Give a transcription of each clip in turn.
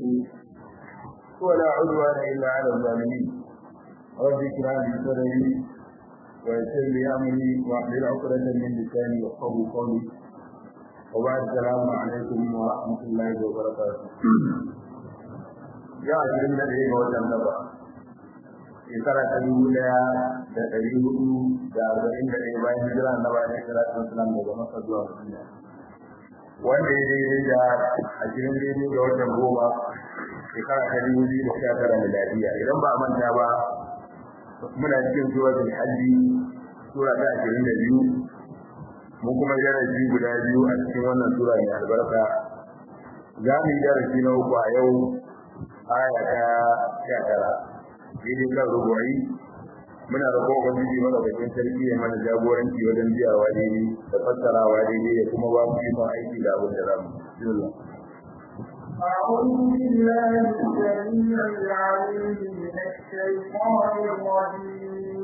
ولا عدوان إلا على الظالمين رب اشرح لي صدري ويسر لي أمري واحلل عقدة من لساني يفقهوا قولي وبعد السلام عليكم ورحمة الله وبركاته يا أجل الذي هو جنبه shekara ta dubu daya da ɗari hudu da arba'in da ɗaya bayan hijira na bayan hijira ta musulun daga masa zuwa madina wanda ya daidai da ashirin daidai ga watan goma shekara ta dubu biyu da sha tara miladiya idan ba a manta ba muna cikin suratul hajji sura ta ashirin da biyu mun kuma darasi guda biyu a cikin wannan sura mai albarka za mu yi darasi na uku a yau aya ta sha tara daidai kan rubuwai muna roƙon ubangiji mana bakin sarki ya mana jagoranci wajen biyawa daidai da fassarawa daidai ya kuma ba mu ikon aiki da abin da za mu bismillah أعوذ بالله السميع العليم من الشيطان الرجيم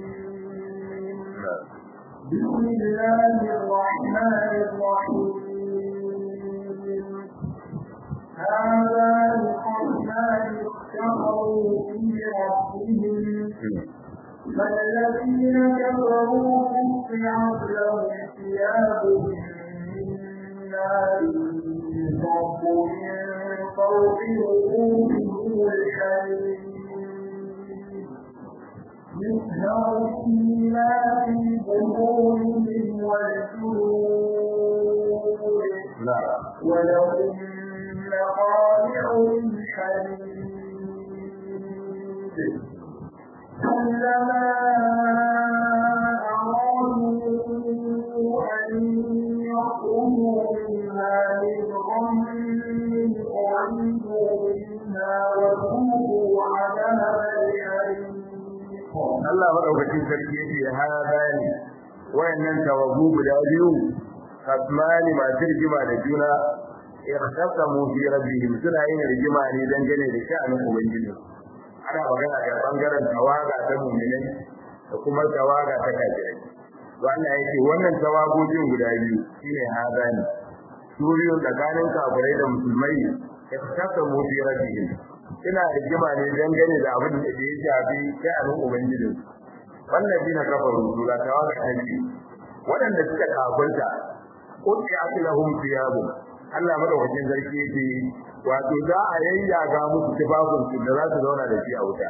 بسم الله الرحمن الرحيم هذا القرآن اختبروا في ربهم فالذين كفروا قطعت لهم ثياب من نار يصب من فوق وجوههم الحديد يسهر فيما في بطونهم والجلود ولهم مقامع من حديد كلما أرادوا أن يخرجوا منها من غم أعيدوا منها وذوقوا عذاب الحريق Allah madaukakin sarki yake hada ne wayannan tawagu guda biyu kasmani masu rigima da juna ikhtasamu fi rabbihim suna yin rigima ne dangane da sha'anin ubangiji ana magana da bangaren tawaga ta mu'minai da kuma tawaga ta kafirai to Allah yake wannan tawagogin guda biyu shine hada ne su biyu tsakanin kafirai da musulmai ikhtasamu fi rabbihim suna rigima ne dangane da abin da ya shafi sha'anin ubangiji wannan dina kafaru sura tawaga ta biyu waɗanda suka kafirta qutiya lahum thiyabun Allah madaukakin sarki yake wato za a yayyaga musu tufafin su da za su zauna da shi a wuta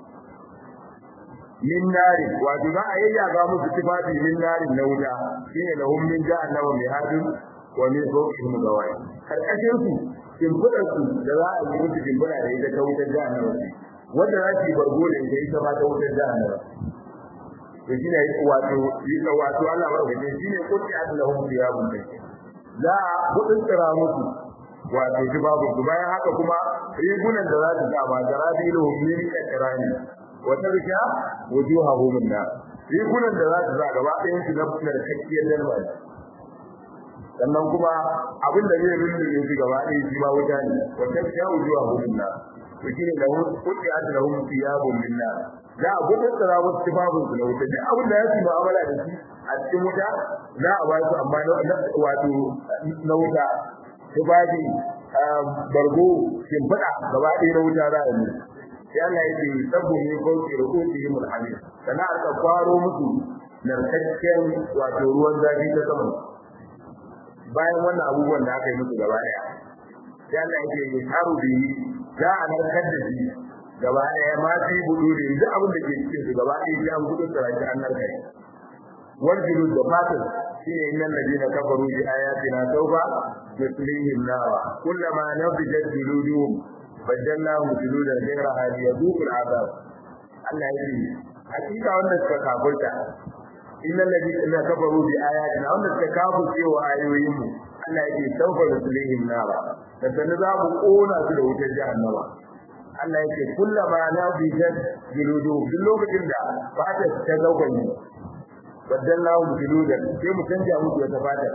min nari wato za a yayyaga musu tufafi min nari na wuta shine lahum min jahannama mihadun wa min fawqihim gawai karkashin su kimfudar su da za a yi musu kimfuna da ita ta wutar jahannama wanda za su yi bargo da ita ita ma ta wutar jahannama to shine wato wato Allah madaukakin shine kuti lahum thiyabun take za a kudin tsira musu wato shi babu su bayan haka kuma rigunan da za su sa ba da rabilu min kakrani wata rika wujuhahum min nar rigunan da za su sa gaba ɗayan su na fuskar kakkiyar dalma sannan kuma abin da zai rinda shi gaba ɗaya shi ma wuta ne wata rika wujuhahum min nar to shine da kuti lahum thiyabun min nar za a gudun tsira musu tufafin su na wuta duk abin da ya fi mu'amala da shi a cikin wuta za a ba su amma wato na wuta tufafi bargo shimfiɗa gaba ɗaya na wuta za a yi sai Allah ya ce sabbu min fawqi ru'usihim al-hamim sana aka kwaro musu narkakken wato ruwan zafi ta sama bayan wannan abubuwan da aka yi musu gaba ɗaya sai Allah ya ce yusaru bihi za a narkar da shi gaba ɗaya ma fi budu da duk abin da ke cikin su gaba ɗaya sai an gudu tsaraki an narkar والجلود دفاتر شيء إن الذين كفروا بآياتنا سوف نسليهم نارا كلما نضجت جلودهم بدلناهم جلودا غيرها ليذوقوا العذاب الله يجزي حقيقة وأن تكافرت إن الذين كفروا بآياتنا وأن تكافر في وآيوهم الله يجزي سوف نسليهم نارا فسنذهب قونا في الوجه جهنم Allah yake kullama na bijan jiludu duk lokacin da fata ta zaukani baddallahu juludan sai mu canja musu wata fata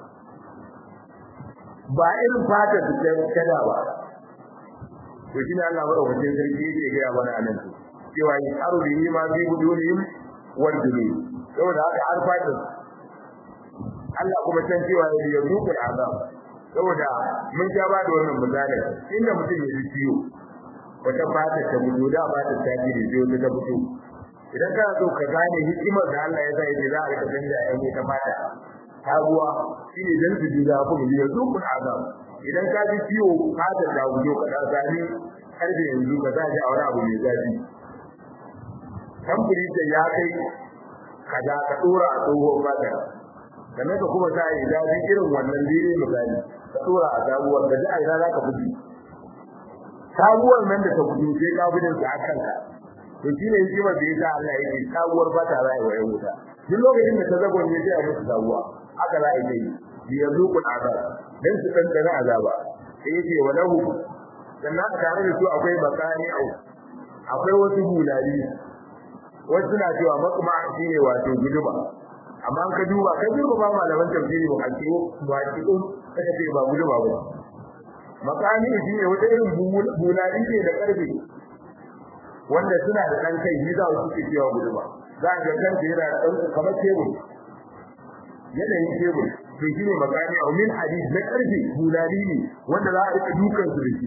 ba irin fata su ta kada ba to shine Allah madaukakin sarki yake ga mana anan cewa yi haru bi ma bi budurihim wal julud saboda haka har fata Allah kuma san cewa ya yi dukkan azab saboda mun ja ba da wannan misali inda mutum ya ji ciwo wata fata ta fito da fata ta ji da ciwo ta fito idan kana so ka gane hikimar da Allah ya sa yake za a rika canja ya ta fata sabuwa shine dan su ji zafi mu yanzu kun azab idan ka ji ciwo fata da wujo ka sami karfe yanzu ka za ji a wani abu mai zafi kamfuri da ya kai kaza ka dora a tsohon fata sannan ka kuma sa yi zafi irin wannan dire misali ka dora a sabuwar da ji a ina za ka fi sabuwar nan da ta fito sai ka gudun su a kanka to shine hikimar da yasa Allah yake sabuwar fata za a yi wa yan wuta duk lokacin da ta zagon ne sai a musu sabuwa haka za a yi bi yazuqu azab dan su dan dana azaba sai yake walahu sannan a tare da su akwai makani au akwai wasu bulali wasu suna cewa makma shine wato guduma amma ka duba ka duba ba malaman tafsiri ba hakiko ba hakiko kace ce ba guduma ba makani shine wata irin bulali ce da karfe wanda suna da dan kai ni za su ce cewa guduma za ga kan yana dan kamar tebur yanayin tebur to shine makani au min hadith na karfe bulali ne wanda za a rika dukan su da shi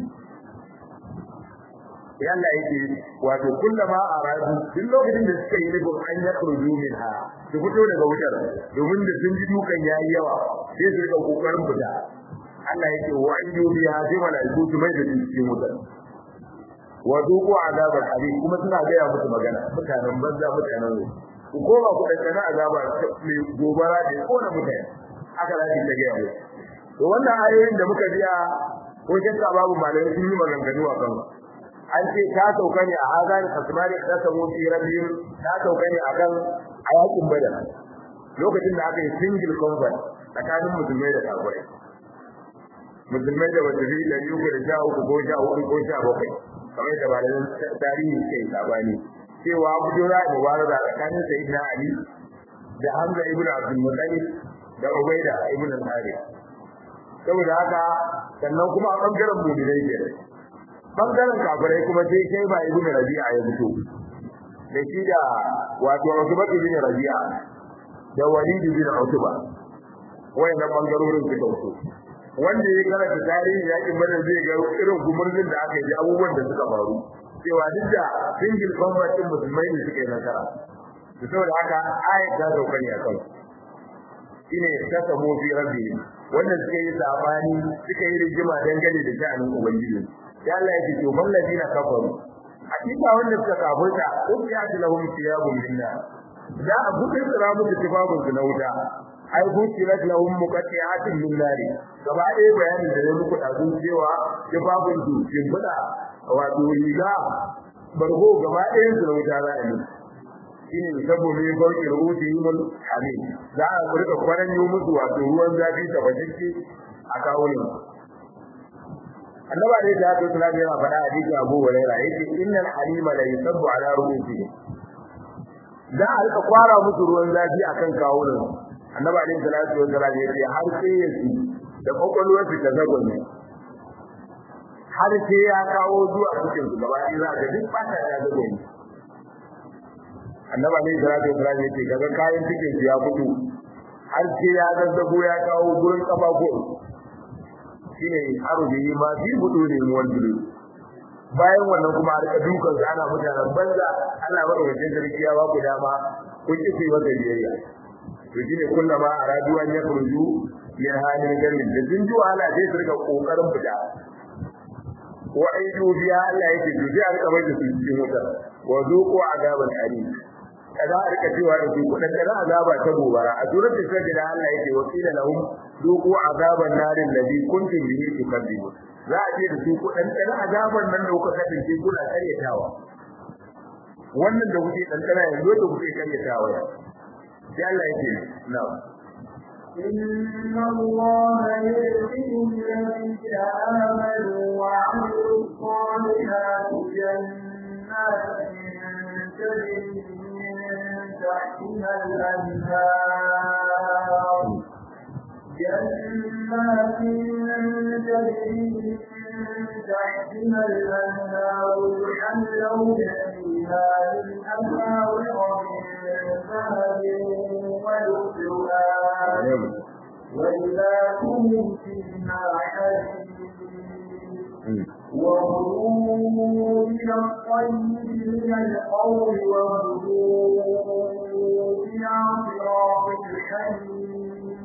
yalla yake wato kullama aradu duk lokacin da suka yi nufin an ya kurju minha su fito daga wutar domin da sun ji dukan yayi yawa sai su rika kokarin fita Allah yake wa an yubi ha sai malaiku su mai da su cikin wutar wa duqu azabar hadid kuma suna ga ya musu magana mutanen banza mutanen ne ku koma ku da kana azaba mai gobara da kona mutane aka zaki ta ga yawo to wannan ayoyin da muka biya ko shakka babu malamai sun yi maganganu a kan an ce ta sauka ne a hazan asmani ta samu fi rabbihim ta sauka ne akan ayakin badar lokacin da aka yi single combat tsakanin musulmai da kafirai musulmai da wata fi da yugo da sha uku ko sha hudu ko sha bakwai kamar da malamin tarihi ke sabani cewa fito za a mubaraza tsakanin sayyidina ali da hamza ibn abdul muttalib da ubaida ibn al-harith saboda haka sannan kuma a bangaren mu'minai kenan bangaren kafirai kuma sai kai ba ibnu rabi'a ya fito da shi da wato Utba ibn Rabi'a da Walid ibn Utba wayannan bangarorin suka fito wanda ya karanta tarihi yakin badar zai ga irin gumurzin da aka yi abubuwan da suka faru cewa duk da single combat din musulmai ne suka yi nasara to saboda haka ayat ta sauka ne akan shine ta samu fi rabbi wannan suka yi sabani suka yi rigima dangane da sha'anin ubangiji ya Allah yake to man ladina kafaru hakika wanda suka kafirta ubiyat lahum thiyabun minna da a buɗe tsira musu tibabun su na wuta ai bukirat lahum muqatti'atin min nari gaba ɗaya bayanin da ya muku da sun cewa tibabun su kin fada wato riga bargo gaba ɗaya su na wuta za a yi shine saboda ya bauki rubuti yimul amin za a rika kwaran yi musu wato ruwan zafi tabbatacce a kawo ne annaba dai da haka sunan yana faɗa a cikin Abu Hurairah yake innal halima la yusabbu ala ru'usihim da a rika kwara musu ruwan zafi akan kawunan annaba dai salatu wa salam yake har sai ya ci da kokolwar su ta zagonne har sai ya kawo zuwa cikin su gaba ɗaya za ka duk fata ta zagonne annaba dai salatu wa salam yake kaga kayan cikin su ya fito har sai ya zazzago ya kawo gurin kafafo shine arubi ma fi budu ne wanda bayan wannan kuma a rika dukan ana mutanen banza ana bada wajen sarkiya ba ku dama kun ki sai wata biyayya to shine kullama aradu an yakhruju min halin gamin da jin ji wahala sai su rika kokarin fita wa aidu biya Allah yake to sai a rika bai da su cikin wuta wa zuqu azaban alim kaza a rika cewa da su kudan da azaba ta gobara a suratul sajda Allah yake wasila lahum duku azaban narin ladhi kuntum bihi tukadzibun za a ce da su ku dan dan azaban nan da kuka kasance kuna karyatawa wannan da kuke dan dan yanzu da kuke karyatawa sai Allah yake na'am إن الله يدخل الذين آمنوا وعملوا الصالحات جنات تجري من تحتها الأنهار جنات تجري من تحتها الأنهار يحلون فيها من أساور من ذهب ولؤلؤا ولباسهم فيها فيها حديد وهدوا إلى الطيب من القول وهدوا إلى صراط الحميد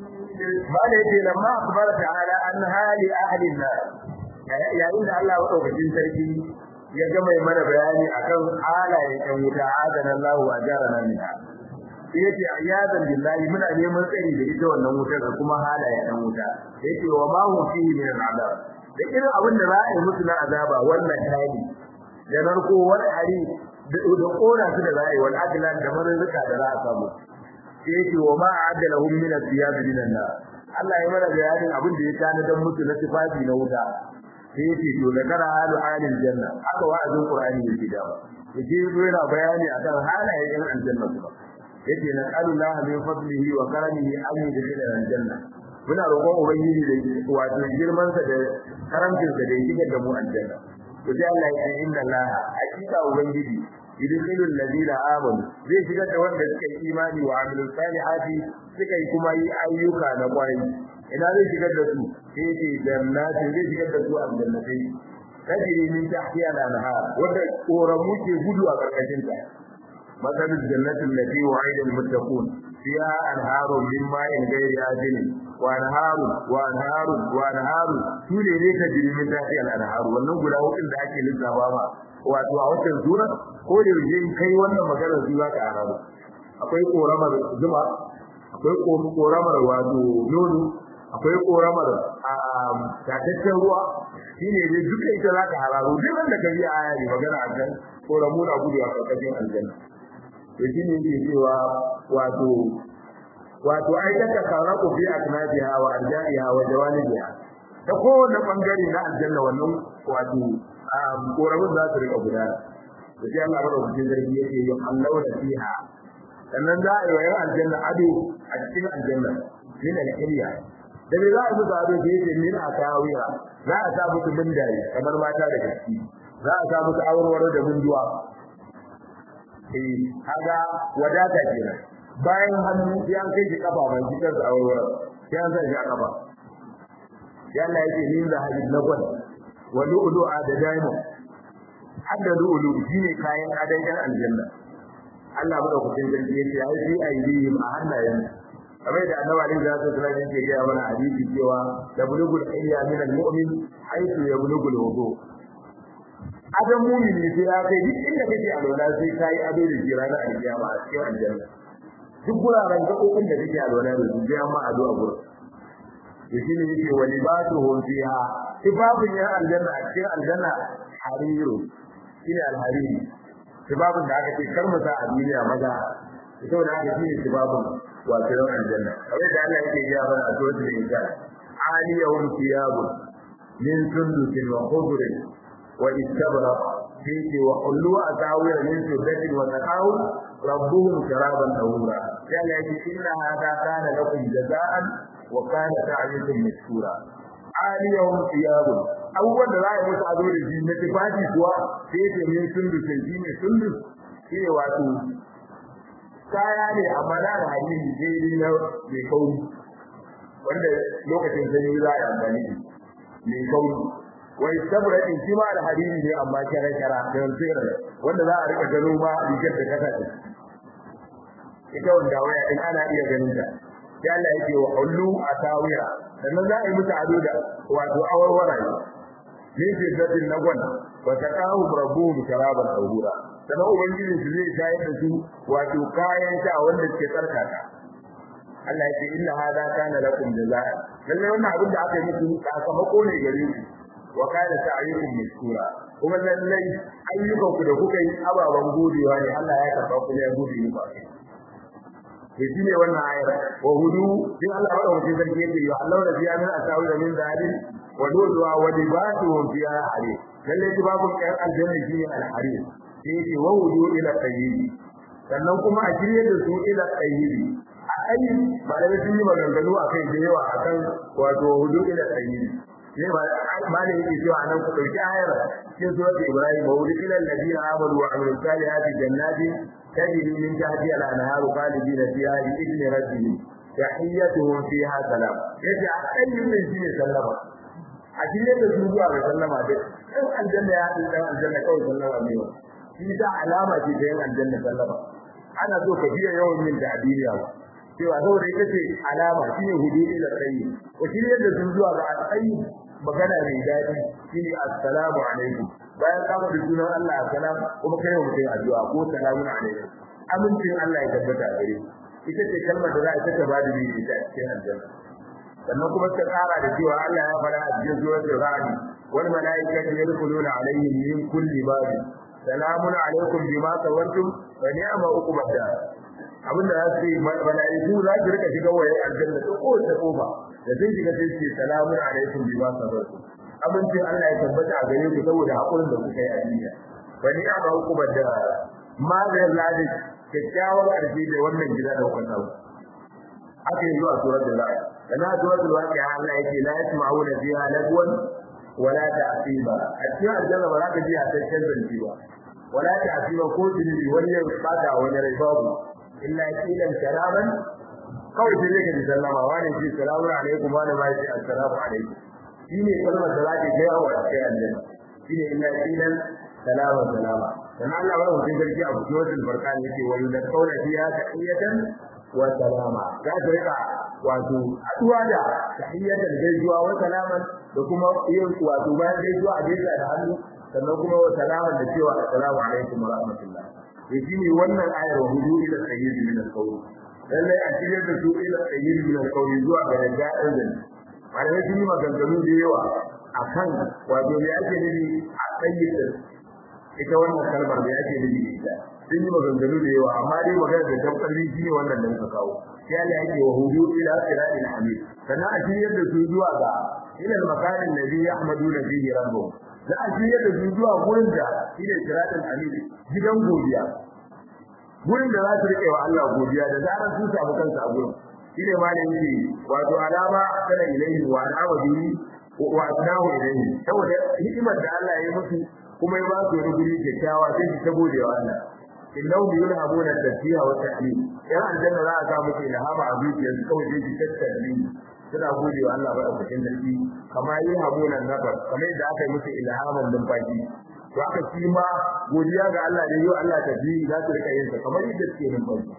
ما ليس لما أخبر تعالى أن هالي أهل النار yayin da Allah madaukakin sarki ya gama mana bayani akan halayen ɗan wuta adana Allah wa jarana minha yace ayyadan billahi muna neman tsari da ita wannan wutar da kuma halayen ɗan wuta yace wa ma hum fihi min al'adab da irin abin da za a yi musu na azaba wannan tani da narko wani hari da kora su da za a yi wal adlan da marzuka da za a samu yace wa ma a'adalahum min as-siyab min an-nar Allah ya mana bayanin abin da ya tana dan musu na sifafi na wuta sai yace to da kana halu halin janna aka wa'azin qur'ani yake da ba yace zo yana bayani akan halayen yan aljanna kuma yace na Allah min fadlihi wa karamihi an yudkhila aljanna muna roƙon ubangiji da wato girman sa da karamcin sa da ya shigar da mu aljanna to sai Allah ya ce inna Allah hakika ubangiji yudkhilu alladhina amanu zai shigar da wanda suka yi imani wa amilus salihati suka yi kuma yi ayyuka na kwarai ina zai shigar da su sai ce jannati zai shigar da su aljannatai tajri min tahtiha al-anhar wanda koramu ke gudu a karkashin ta مثل الجنة التي وعد المتقون فيها أنهار من ماء غير آسن وأنهار وأنهار وأنهار سولي ليك تجري من تحتها الأنهار wannan guda hudun da ake lissafa ba wato a watan sura ko da yaje kai wannan magana su za ka arabu akwai koramar zuma akwai koramar wato nono akwai koramar tataccen ruwa shine dai duka ita za ka hararo duk wanda ka ji aya ne magana a kan koramu na gudu a ƙarƙashin aljanna to shine yake cewa wato wato ai daga karaku fi aknabiha wa arja'iha wa jawanibiha ta kowane bangare na aljanna wannan wato koramin za su rika gudana da sai Allah madaukakin sarki yake yi Allah da fiha sannan za a yi wa yan aljanna ado a cikin aljanna min al-hilya da me za a musu ado da yake min akawiya za a sa musu bindaye kamar mata da gaske za a sa musu aurwaro da binduwa eh kaga wadata kenan bayan hannu sai an kai shi kafa mai cikin sa aurwaro sai an sa shi a kafa ya Allah yake min da hadid na gwal wa lu'lu'a da diamond hadda lu'lu shine kayan adan yan aljanna Allah madaukakin sarki yake ai fi aidihim a hannayen kamar da annabi alaihi salatu wasallam yake ga mana hadisi cewa tablugul ayya min almu'min haythu yablugul wudu adam mu'mini sai ya kai duk inda kake alwala sai kai ado da jira na alkiyama a cikin aljanna duk guraren gaɓoɓin da kake alwala da su sai amma ado a gurin to shine yake wa libatuhum fiha sifafin ya aljanna a cikin aljanna hariru shine alhariri sifafin da aka ce kar mu sa a duniya maza ita da aka shine sifafin wato yawan aljanna kamar da Allah yake gaya mana a suratul insan aliyahum thiyabun min sundusin wa khudrin wa istabra fihi wa hullu asawir min sudatin wa taqaw rabbuhum sharaban tahura sai Allah yake inna hadha kana lakum jazaan wa kana ta'yukum mashkura aliyahum thiyabun abubuwan da za a yi musu ado da shi na tufafi kuwa sai ce min sundusin shi ne sundus shi ne wato kaya ne amma na da hadisi daidai na mai kauri wanda lokacin sanyi za a yi amfani da mai kauri wai saboda in shi ma da hadisi ne amma kyara kyara da tsira wanda za a rika gano ma rigar da kasa ce ita wanda waya in ana iya ganin ta sai Allah yake wa hullu atawiya sannan za a yi musu ado da wato awarwara ne ne ce zatin na gwana wa taqahu rabbuhum sharaban tahura sannan ubangiji su zai shayar da su wato kayan sha wanda suke tsarkaka Allah ya ce inna hada kana lakum jazaa lalle wannan abin da aka yi muku sakamako ne gare ku wa kana sa'yukum mashkura kuma lalle ayyukan ku da kuka yi ababan godewa ne Allah ya karba ku ne gode muku akai to shine wannan ayar wa hudu din Allah wa mutum sarki yake yi Allah da biya min asawi da min zalim wa dulwa wa libatuhum fiha harir lalle tibabun kan aljanna shine al-harir sai yake wa hudu ila tayyib sannan kuma a shirye da su ila tayyib a ai malamai sun yi maganganu akai da yawa akan wato hudu ila tayyib ne ba malai yake cewa anan ku dauki ayar cikin suratul ibrahim wa hudu ila alladhina amanu wa amilus salihati jannatin تجري من تحتها الأنهار خالدين فيها بإذن ربهم تحيتهم فيها سلام يجي أي من شيء سلم a cikin da su zuwa ga sallama da dan aljanna ya haɗu dan aljanna kawai sallama ne wa shi da alama ce ta yin aljanna sallama ana so ka biya yawan yin ta'diliya ba cewa saboda ita ce alama shine hududi da tsayi ko shi yadda sun zuwa ga tsayi magana mai daɗi shine assalamu alaikum bayan ka faɗi sunan Allah assalam kuma kai wa mutum addu'a ko salamun alaikum amincin Allah ya tabbata a gare ita ce kalmar da za a taka bada ne ita a cikin aljanna sannan kuma ta tsara da cewa Allah ya fara a cikin suratul ra'd wal malaikatu yadkhuluna alaihim min kulli bab salamun alaikum bima sawartum wa ni'ma uqbad dar abinda za su yi malaiku za su rika shiga waye aljanna ta kowace kofa da sun shiga sai ce salamun alaikum bima sawartum abincin Allah ya tabbata a gare ku saboda hakurin da kuka yi a duniya wa ni'ma uqbad dar ma da ladi kyakkyawar ƙarfi da wannan gida da kuka samu aka yi zuwa suratul la'i kana suratul waqi'a Allah yake la yasma'una fiha lagwan wala ta'siba a cikin aljanna ba za ka ji a cikin zanci ba wala ta'siba ko tilbi wani ya bada wani rai babu illa kilan salaman kawai sai zai ji sallama wani shi salamu alaikum wani ma shi assalamu alaikum shine kalmar da za ta ga yawa a cikin aljanna shine illa kilan salama salama dan Allah ba mutum garki a cikin wannan barkan yake wani da kauna fiya tahiyatan wa salama za ta rika wato aduwa da tahiyatan gaisuwa wa salaman da kuma yin wato bayan gaisuwa a gaisa da hannu sannan kuma wa salaman da cewa assalamu alaikum wa rahmatullah yaji ne wannan ayar wa hudu ila sayyid min al-qawl lalle a cikin da su ila sayyid min al-qawl zuwa ga da'in zan malamai sun yi maganganu da yawa akan wato me ake nufi a sayyid ita wannan kalmar da yake nufi ita sun yi maganganu da yawa amma dai magana da tabbatar shi ne wannan da muka kawo sai Allah yake wa hudu ila siratil hamid sannan a shiryar da su zuwa ga ila makanin nabi yahmaduna fihi rabbuh za a shiryar da su zuwa gurin da shine siratil hamid gidan godiya gurin da za su rike wa Allah godiya da zarar su samu kansu a gurin shine ma ne yake wato alama kana ilaihi wa alama bihi wa asnahu ilaihi saboda hikimar da Allah ya yi musu kuma ya ba su wani guri kyakkyawa sai su ta gode wa Allah innahu yulhamuna tasbiha wa tahmid yan aljanna za a sa musu ilhama a zuciyar su kawai sai su tattabi suna gode wa Allah ba cikin dalili kamar yulhamuna nafar kamar yadda aka yi musu ilhaman numfashi to aka shi ma godiya ga Allah da yau Allah ta ji za su rika yin sa kamar yadda suke numfashi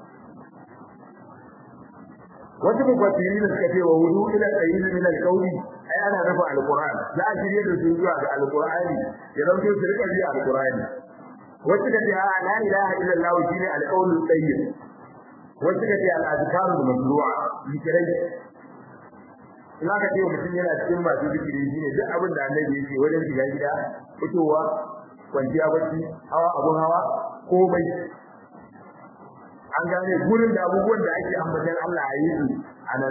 wasu mufassiri da suka ce wa wudu ila sayyid min al-qawli ai ana nufa al-qur'an za a shirye da su zuwa ga al-qur'ani ya zanto su rika ji al-qur'ani wasu da ce a la ilaha illallah shine al-qawlu tayyib wasu da ce al-azkar al-mashru'a zikirai ina ka ce mutum yana cikin masu zikiri shine duk abin da annabi yake wajen shiga gida fitowa kwanciya bacci hawa abun hawa komai an gane gurin da abubuwan da ake ambatan Allah a yi su a nan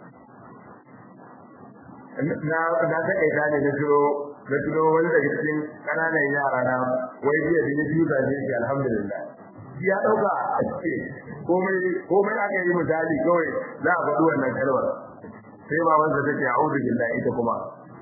na na ta kaita ne na turo na turo wani daga cikin kananan yara na wai jiya da biyu da ne shi alhamdulillah ya dauka komai komai aka yi misali kawai za a faɗi wannan kalmar sai ba wanda take a'udhu billahi ita kuma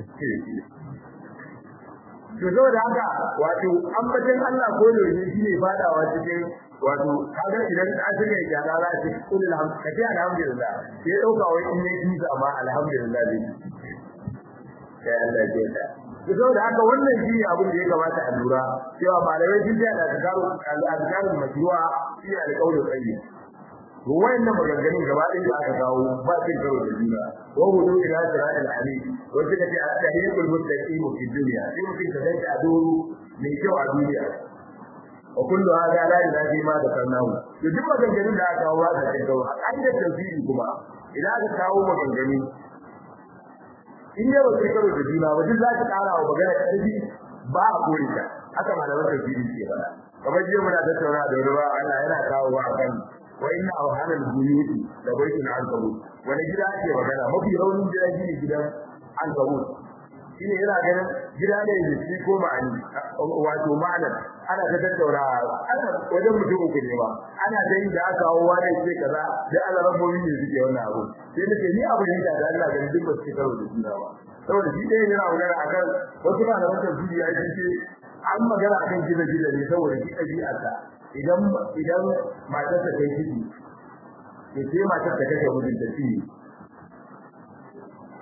to saboda haka wato ambatan Allah ko da shine fadawa cikin wato kaga idan an shiga gyara za a ce kullu alhamdu kace alhamdulillah sai dauka wai in ne ji amma alhamdulillah dai sai Allah ya ta to saboda haka wannan shi abin da ya kamata a lura cewa malamai sun da azkaru al-azkaru majru'a shi al-qawlu tayyib to wayannan maganganun gaba ɗaya da aka kawo ba sai karo da juna wa hudu ila siratil hamid wa suka ce at-tahiyyul muttaqin fi dunya sai mutum ka danta a doro mai kyau a duniya wa kullu hada la ilahi ma da karnahu to duk maganganun da aka kawo ba sai kawo a ka'idar tafsiri kuma idan aka kawo maganganu in dai ba sai karo da juna ba duk za ka ƙara wa magana ƙarfi ba a kore ta haka malaman tafsiri ke faɗa kamar jiya muna tattauna da ruwa Allah yana kawo wa akan wa inna awhana al-buyut da baitun al-qabut wani gida ake magana mafi raunin gida shine gidan al-qabut shine yana ganin gida ne da shi ko ma'ani wato ma'anar ana ta tattauna ana wajen mutum uku ne ba ana da yin da aka hawo wani ce kaza da Allah rabbobi ne suke wannan abu sai nake ni abu ne da Allah ganin duk ba su karo da juna ba saboda shi dai yana magana akan wasu malaman tafsiri ya ce an magana akan gida-gida ne saboda shi ɗabi'arsa idan idan matar ta kai ciki to sai matar ta kashe mijin ta ci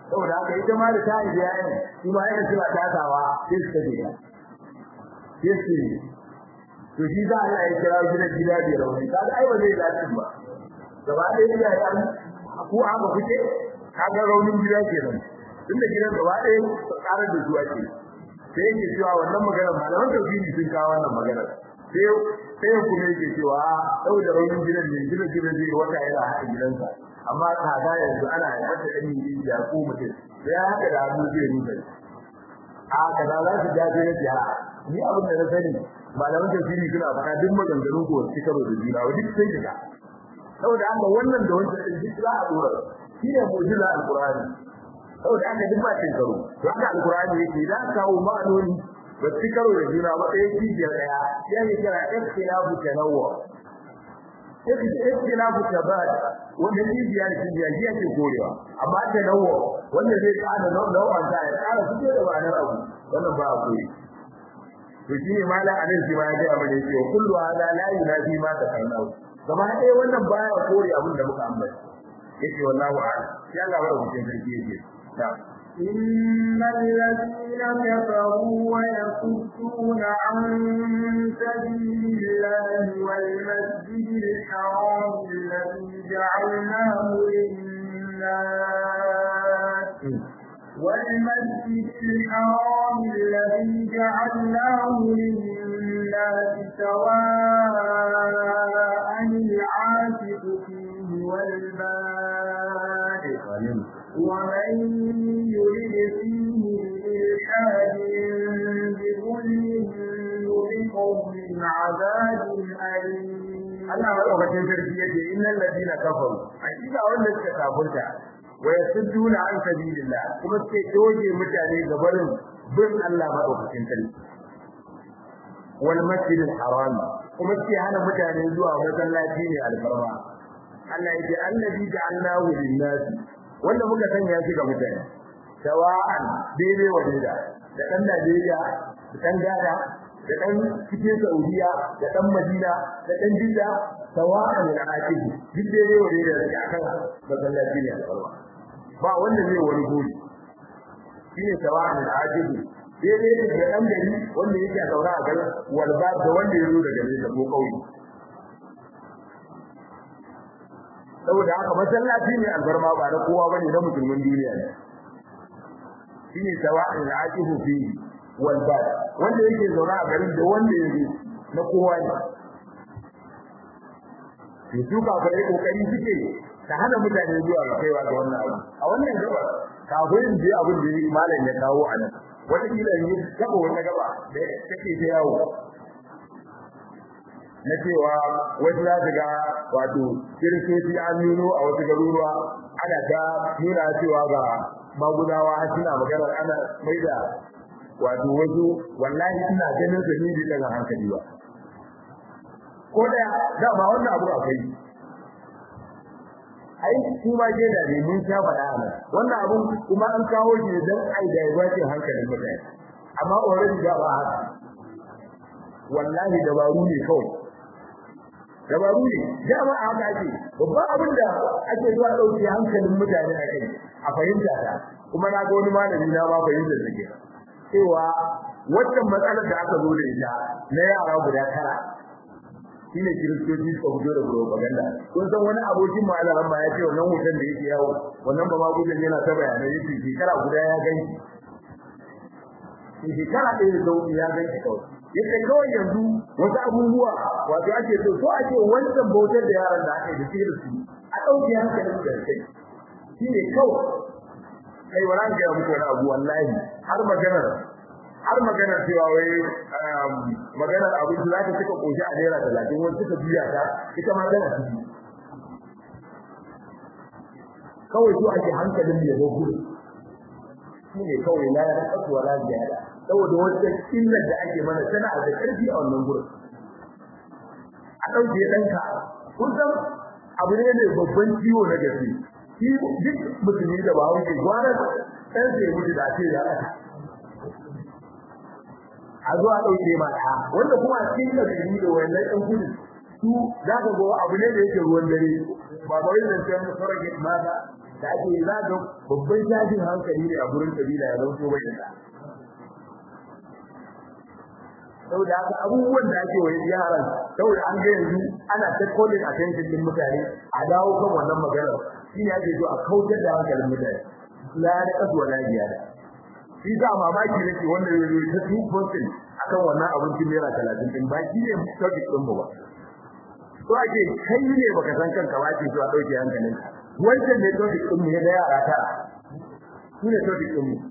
saboda haka ita ma da ta yi yayin shi ma yana suna tasawa sai su tafi ta sai su to shi za Allah ya kira gidan gida da rauni kaga ai ba zai dace ba gaba ɗaya ya yi ku aka kuke kaga raunin gida kenan tunda gidan gaba ɗaya tsarar da zuwa ke sai yake cewa wannan magana malaman tauhidi sun kawo wannan magana sai sai kuma yake cewa saboda raunin gidan ne gidan gidan zai wata yana haɗa gidansa amma kaga yanzu ana haifar da ɗan yi ya ko mutum sai ya haka da hannu zai rufe a kaza za su jaje na jiha ni abin da na sani malaman tafsiri suna faɗa duk maganganun ko su karo da juna wa duk sai daga saboda haka wannan da wancan din duk za a dora shi ne mu'jiza alqur'ani saboda haka duk ba cin karo to haka alqur'ani yake da kawo ma'anoni ba su karo da juna ba ɗaya kijiyar ɗaya ya ne kira ikhtilafu tanawwu ikhtilafu tabad wanda kijiya da kijiya shi yake korewa amma tanawwu wanda zai kada nau'an ta ya kara fito da ma'anar abu wannan ba a koyi to shi ne mala anan shi ma ya ga mana cewa kullu hada la yunafi ma ta karnau gaba ɗaya wannan baya kore abin da muka ambata yake wallahu a'lam sai Allah ya rubuce sarki yake na'am إن الذين كفروا ويصدون عن سبيل الله والمسجد الحرام الذي جعلناه للناس والمسجد الحرام الذي جعلناه للناس سواء العاكف فيه والباد ومن يرد فيه بإلحاد بظلم نذقه من عذاب أليم Allah madaukakin sarki yace innal ladina kafaru hakika wanda suka kafirta wa yasudduna an sabilillah kuma suke doge mutane ga barin bin Allah madaukakin sarki wal masjidil haram kuma suke hana mutane zuwa masallaci ne alfarma Allah yace allazi ja'alnahu lin-nas wanda muka sanya shi ga mutane sawa'an daidai wa daida da dan Najeriya da dan Ghana da dan cikin Saudiya da dan Madina da dan Jidda sawa'an al-aqib duk daidai wa daida da akan masallaci ne alfarma ba wanda zai wani gori shine sawa'an al-aqib daidai da dan gari wanda yake a saura a garin walba da wanda ya zo daga nesa ko kauye saboda haka masallaci ne alfarma ba na kowa bane na musulmin duniya ne shine sawa'in al'aqifu fi wal bad wanda yake zauna a garin da wanda yake na kowa ne to su ka fara kokari suke ta hana mutane zuwa ga kaiwa ga wannan abu a wannan gaba kafin je abin da malam ya kawo a nan wata kila ne gaba wannan gaba da take ta yawo na cewa wasu za su ga wato kiristoci an nuno a wasu garuruwa ana ta nuna cewa ga magudawa suna maganar ana mai da wato wasu wallahi ina ganin su ne daga hankali ba ko da da ba wannan abu akwai ai kuma ke da ne mun sha faɗa ana wannan abun kuma an kawo shi dan ai da yawace hankalin mutane amma already da ba haka wallahi dabaru ne kawai dabaru ne dama a haka ake babban abin da ake zuwa ɗauke hankalin mutane a kai a fahimta ta kuma na ga wani malami na ma fahimtar da ke cewa wannan matsalar da aka zo da ita na yara guda tara shine kiristoci suka fito da propaganda kun san wani abokin malamin ma ya ce wannan hoton da yake yawo wannan ba ma gudun yana ta bayanai yake shekara guda ya gani shekara ɗaya da sauki ya gani kawai yace kawai yanzu wasu abubuwa wato ake so so ake wancan bautar da yaran da aka yi da su a ɗauke hankalin da kai shi ne kawai kai wala ga muku wani abu wallahi har maganar har maganar cewa wai maganar abin da zaka cika koshi a naira talatin wani suka biya ta ita ma tana ciki kawai so ake hankalin ya zo gudu shi ne kawai la ya kasu wala ziyada saboda wata illar da ake mana tana da ƙarfi a wannan gurin a ɗauke ɗanka kun san abu ne mai babban ciwo na gaske shi duk musulmi da bawo ke gwara ɗan sai mutu da ce da aka a zo a ɗauke ma ɗa wanda kuma a cikin ƙarfi da wannan ɗan gudu su za ka ga abu ne da yake ruwan dare ba ba yin zancen surrogate mata da ake yi za ga babban tashin hankali ne a gurin kabila ya zauto bai da saboda haka abubuwan da ake wani yaran saboda an ga yanzu ana ta calling attention din mutane a dawo kan wannan magana shi ne ake so a kautar da hankalin mutane la da kasu wala da shi za mamaki nake wanda ya zo ta two percent akan wannan abincin naira talatin din ba shi ne topic din mu ba to ake kai ne baka san kanka ba ake so a dauke hankalinka wancan ne topic din mu ya da yara tara shi ne topic din mu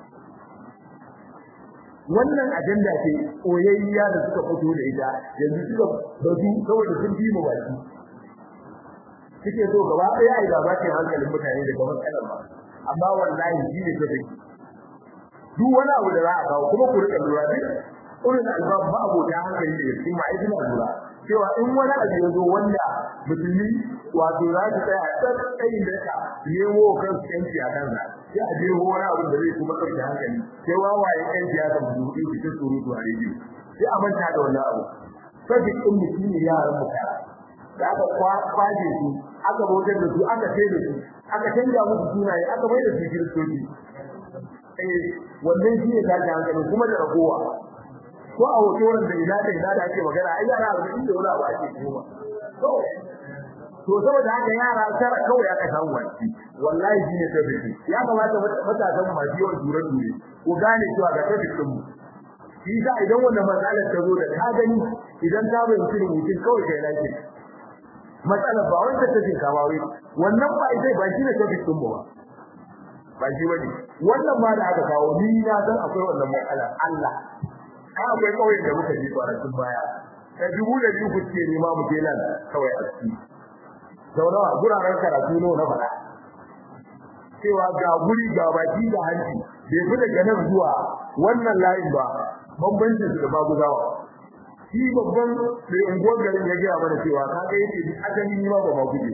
wannan ajanda ce koyayya da suka fito da ita yanzu suka bazu saboda sun bi mu baki suke so gaba ɗaya ai gaba ce hankalin mutane daga matsalar ba amma wallahi shi ne topic duk wani abu da za a kawo kuma ku rika lura duk irin albab ba abota hankali da cikin ma'aikatan lura cewa in wani abu ya zo wanda musulmi wato za su tsaya a tsayin da ka nemo kan yanci a kansa sai a je wani abu da zai kuma ɗauke hankali sai wawaye yan siyasa mu dubi cikin surutu a rediyo sai a manta da wannan abu sai ɗin mutum ne yaran mu kara da aka kwaje su aka bautar da su aka sai da su aka canja musu sunaye aka mai da su kiristoci eh wannan shi ne tashi hankali kuma da ragowa ko a hotoran da ina da ina da ake magana ai yara da inda wani abu ake kuma to to saboda haka yara tara kawai aka samu wani wallahi shine tabbiti ya kamata matasan mu masu yawan dure dure ko gane cewa ga tabbitin mu shi sa idan wannan matsalar ta zo da ka gani idan ka bayyana rubutun kawai kai lafiya matsalar ba wanda take kama wai wannan ba ita ba shine tabbitin mu ba ba shi bane wannan ma da aka kawo ni na san akwai wannan matsala Allah ai akwai kawai da muka ji kwanakin baya ta dubu da biyu ku ce ma mu je nan kawai a ciki sau nawa guraren karatu nawa na faɗa cewa ga guri ga baki da hanci bai fi daga nan zuwa wannan layin ba bambancin su da maguzawa shi babban mai unguwar garin ya gaya mana cewa ka ga yake asali ni ma ba ma guje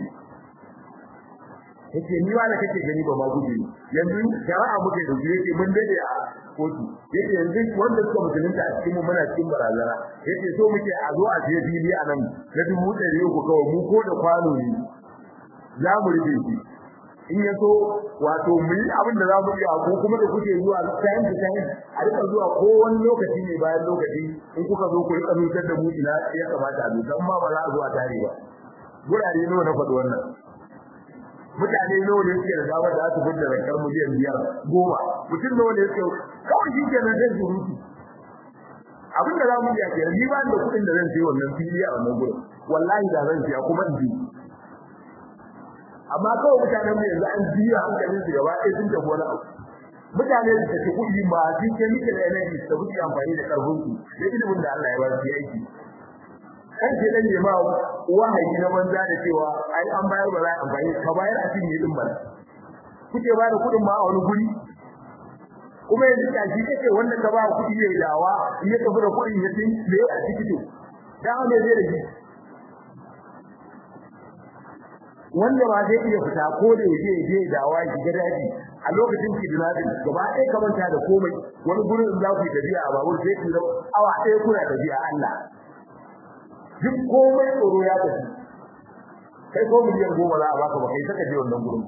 yake ni ma da kake gani ba ma guje yanzu shari'a muke da guje yake mun dade a kotu yake yanzu wanda suka musulunta a cikin mu muna cikin barazana yake so muke a zo a je fili a nan na dubu ɗari uku kawai mu ko da kwano ne za mu rufe shi in ya so wato mu yi abin da za mu yi ko kuma da kuke zuwa time to time a rika zuwa ko wani lokaci ne bayan lokaci in kuka zo ku rika nutar da mu ina ya kamata a nutar ma ba za a zo a tare ba gurare nawa na faɗi wannan mutane nawa ne suke da damar da za su fitar da zakar miliyan biyar goma mutum nawa ne suke kawai shi ke nan zai surutu abin da za mu iya kenan ni ba da kuɗin da zan sayi wannan fili a wannan gurin wallahi da zan siya kuma in ji amma kawai mutanen mu yanzu an jiya hankalin su gaba ɗaya sun tafi wani abu mutane da take kuɗi ba su ke nike da energy da kuke amfani da karfin su da ilimin da Allah ya ba su aiki kan ce dan ne ma wahayi na banza da cewa ai an bayar ba za a amfani ka bayar a cikin din bana kuke ba da kuɗin ma a wani guri kuma yanzu ka shi kake wanda ka ba kuɗi ya dawa in ya tafi da kuɗin ya tin me a ciki to dan me zai da shi wanda ba zai iya fita ko da yaje yaje dawa shi ga daji a lokacin kidnapping gaba ɗaya ka manta da komai wani gurin za ku tafiya a babur sai ku awa ɗaya kuna tafiya Allah duk komai tsoro ya tafi kai ko miliyan goma za a baka ba kai saka je wannan gurin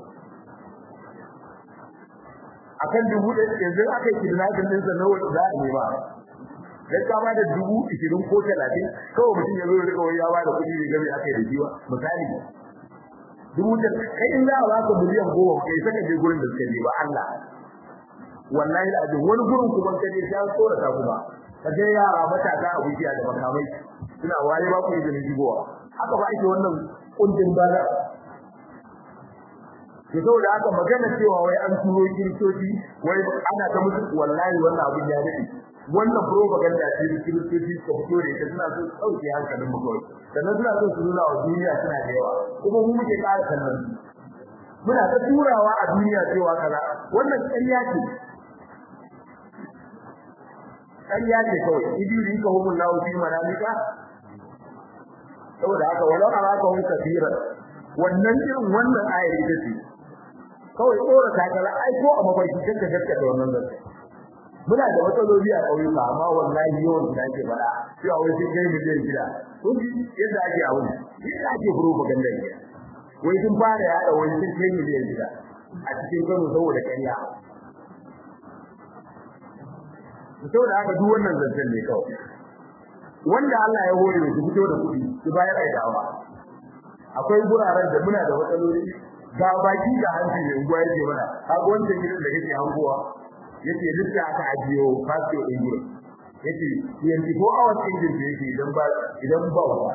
akan dubu ɗaya yanzu aka yi kidnapping ɗinsa nawa za a nema dan ka ba da dubu ishirin ko talatin kawai mutum ya zo ya rika wai ya ba da kuɗi ne game aka yi da jiwa misali dubu da kai in za a baka miliyan goma kai saka je gurin da suka je ba Allah wallahi da ajin wani gurin kuma ka je sai tsora ta kuma ka je yara matasa a wuciya da makamai suna waye ba ku izinin shigowa haka ba ake wannan kundin bala to saboda haka magana cewa wai an turo kiristoci wai ana ta musu wallahi wannan abin ya dade wannan propaganda ce da kiristoci suka fito da ita suna so su dauke hankalin mu kawai sannan suna so su nuna wa duniya suna da yawa kuma mu muke ƙara kallon muna ta turawa a duniya cewa kaza wannan ƙarya ce ƙarya ce kawai idiri ka humun lahu fi manamika saboda haka walau araka hum kafiran wannan irin wannan ayar ita ce kawai tsora ta kala ai ko a mafarki kanka gaskata wannan zance muna da matsaloli a ƙauyuka amma wallahi yawan da ake fara cewa wai sai kai miliyan gida kun ji yadda ake abu yadda ake propaganda ne wai sun fara yada wai sai kai miliyan gida a cikin Kano saboda ƙarya saboda haka duk wannan zancen ne kawai wanda Allah ya hore su fito da kuɗi su bayar da dawa akwai guraren da muna da matsaloli ga baki ga hanci ne unguwa yake mana kaga wancan gidan da kake hangowa yace lissa aka ajiyo fasio din gurin yace yanzu ko hours din da yake idan ba idan ba wa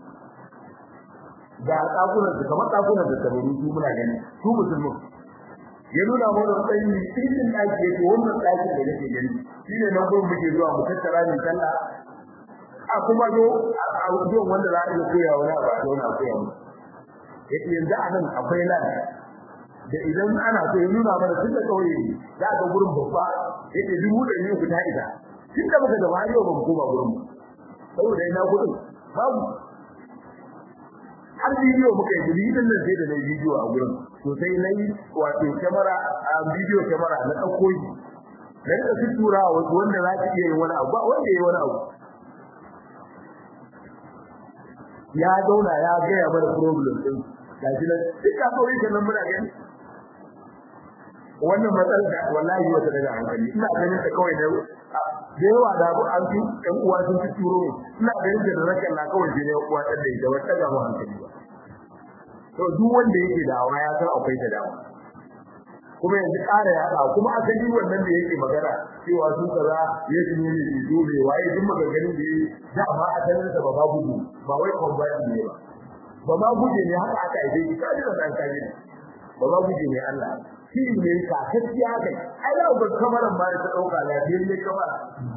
ga tsakunan su kamar tsakunan da tabaru su muna gani su musulmi ya nuna mana tsayi cikin ɗaki yake wannan ɗakin da nake gani shine nan gurin muke zuwa mu tattara ni sallah a kuma zo a zuwan wanda za a iya koya wani abu a zauna a koya mu yake yanzu a nan akwai nan da idan ana so ya nuna mana tun da kauye za ga gurin babba yake dubu da ne ku ta ita tun da muka gaba yau ba mu koma gurin saboda ina gudun babu har bidiyo muka yi bidiyon nan sai da na bidiyo a gurin to sai na yi wato kyamara a bidiyo kyamara na ɗauko shi na rika su tura wasu wanda za su iya yin wani abu ba wanda ya yi wani abu ya zauna ya gaya mana problem din gashi nan duk ka so yake nan muna gani wannan matsalar da wallahi wata daga hankali ina ganin ta kawai da da yawa da abu an fi ɗan uwa sun fi turo mu ina ganin da rakan na kawai ne uwa ɗan da ita wata ga mu hankali ba to duk wanda yake da awa ya san akwai ta dawa kuma yanzu ƙara ya ɗa kuma asali wannan da yake magana cewa su kaza ya ji ne ne dole waye duk maganganun da yake da ba asalin sa ba ba gudu ba wai kwambati ne ba ba ma guje ne haka aka aike shi kaji da san kaji ba ma guje ne Allah shi ne ka gaskiya kai ai da ba kamaran ba ta dauka lafiyar ne kamar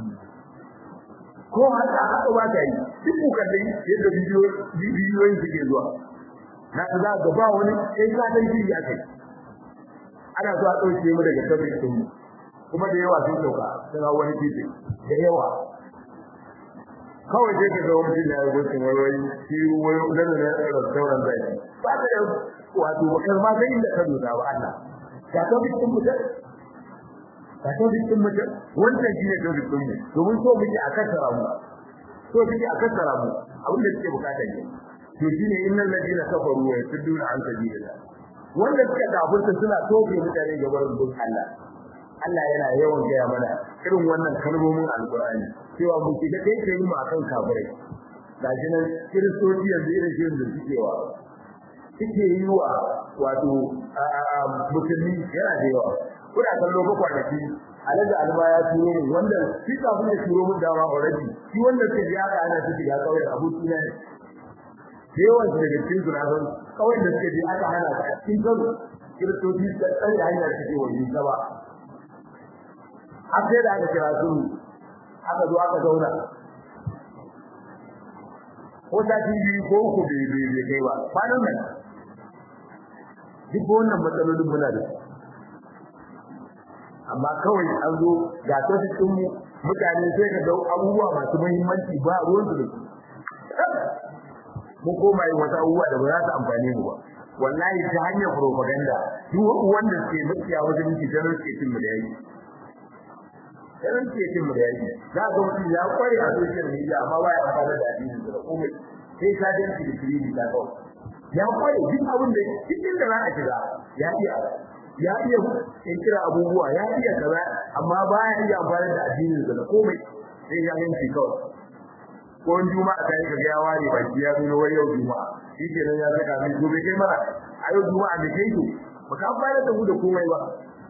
ko haka haka ba ta yi duk kukan dai yadda bidiyo bidiyoyin suke zuwa na za ga ba wani sai ka dan shi ya kai ana zuwa dauke mu daga tabbacin din mu kuma da yawa sun dauka sai wani titi da yawa kawai sai ka ga wani da ya gudu wai shi wai da ne da sauran zai ba da wato kai ma sai inda ka duba ba Allah ka to bikin mutum ka to bikin mutum wannan shine to bikin mu domin so muke a kasara mu so muke a kasara mu abin da suke bukata ne to shine innal ladina kafaru wa yasudduna an sabilillah wanda suka kafirta suna tofe mutane gaban bin Allah Allah yana yawan gaya mana irin wannan kalmomin alkur'ani cewa mu shiga kai kai mu akan kafirai gashi nan kiristoci yanzu irin shirin da suke wa suke yi wa wato musulmi yana da yawa kuna kallo ba kwanaki alaga alba ya turo mu wanda shi kafin ya turo mun dama already shi wanda ke ya ga ana su shiga kauyen aboki na ne da yawan su daga cikin sunan kawai da suke je aka hana su a cikin kano kiristoci da tsare hanyar suke wani gaba har sai da aka kira su aka zo aka zauna ko ta biyu ko uku bai bai bai kai ba kwanan nan duk wannan matsalolin muna da su amma kawai an zo ga tafi din mu mutane sai ka ga abubuwa masu muhimmanci ba ruwan su da su mun koma yin wata abubuwa da ba za su amfane mu ba wallahi ta hanyar propaganda duk wanda ke mutiya wajen miki janar ke cin mu da yaki janar ke cin mu da yaki za ga mutum ya kware a social media amma ba ya amfana da addini da komai sai ka dan ki kiri da kawai ya kware duk abin da cikin da za a shiga ya iya ya iya kira abubuwa ya iya kaza amma ba ya iya amfana da addini da komai sai ya yanki kawai ko in juma'a ta yi ga ya ware baki ya zo wai yau juma'a shi ke nan ya saka mai gobe kai mara a yau juma'a da kai to ba ka fara da mu da komai ba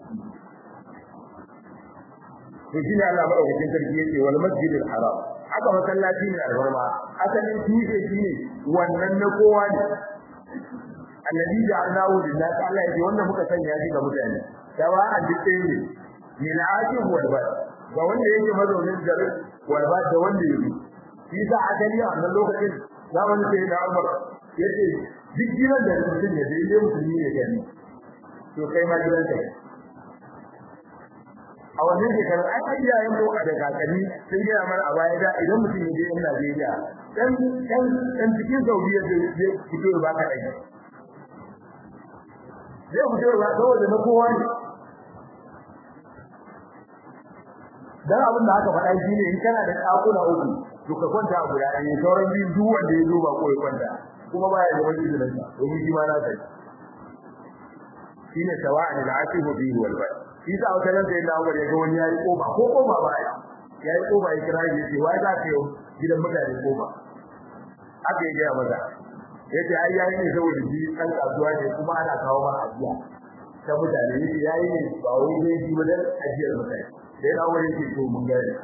to shi ne Allah madaukakin sarki yake wal masjidil haram haka masallaci ne alfarma asalin tushe shi ne wannan na kowa ne annabi da Allahu lillahi ta'ala yake wanda muka sanya shi ga mutane sawa'an duk ɗaya ne min ajib wal bad ga wanda yake mazaunin garin wal bad da wanda yake shi sa asali a wannan lokacin zamanin sai da Umar yace duk gidan da mutum ya dai musulmi ne gani to kai ma gidan ka a wannan shekarar ai ai yayin mu da kakanni sun gaya mana a baya da idan mutum ya je Najeriya dan dan dan cikin Saudiya zai fito ba ka dai zai fito ba saboda na kowa ne dan abin da aka faɗa shine in kana da ɗakuna uku to ka kwanta a guda ɗaya sauran biyu duk wanda ya zo ba ko ya kwanta kuma baya da wani izinin sa domin shi ma na sai shine sawa'an al-asifu bihi wal bad shi sa wata nan sai da Umar ya ga wani yayi koba ko koba baya yayi koba ya kira shi ce wai za ka yi gidan mutane koba aka yi gaya maza yace ai yayi ne saboda shi dan kasuwa ne kuma ana kawo ma ajiya ta mutane yace yayi ne ba wai ne shi ba dan ajiyar mutane sai da Umar yake to mun gane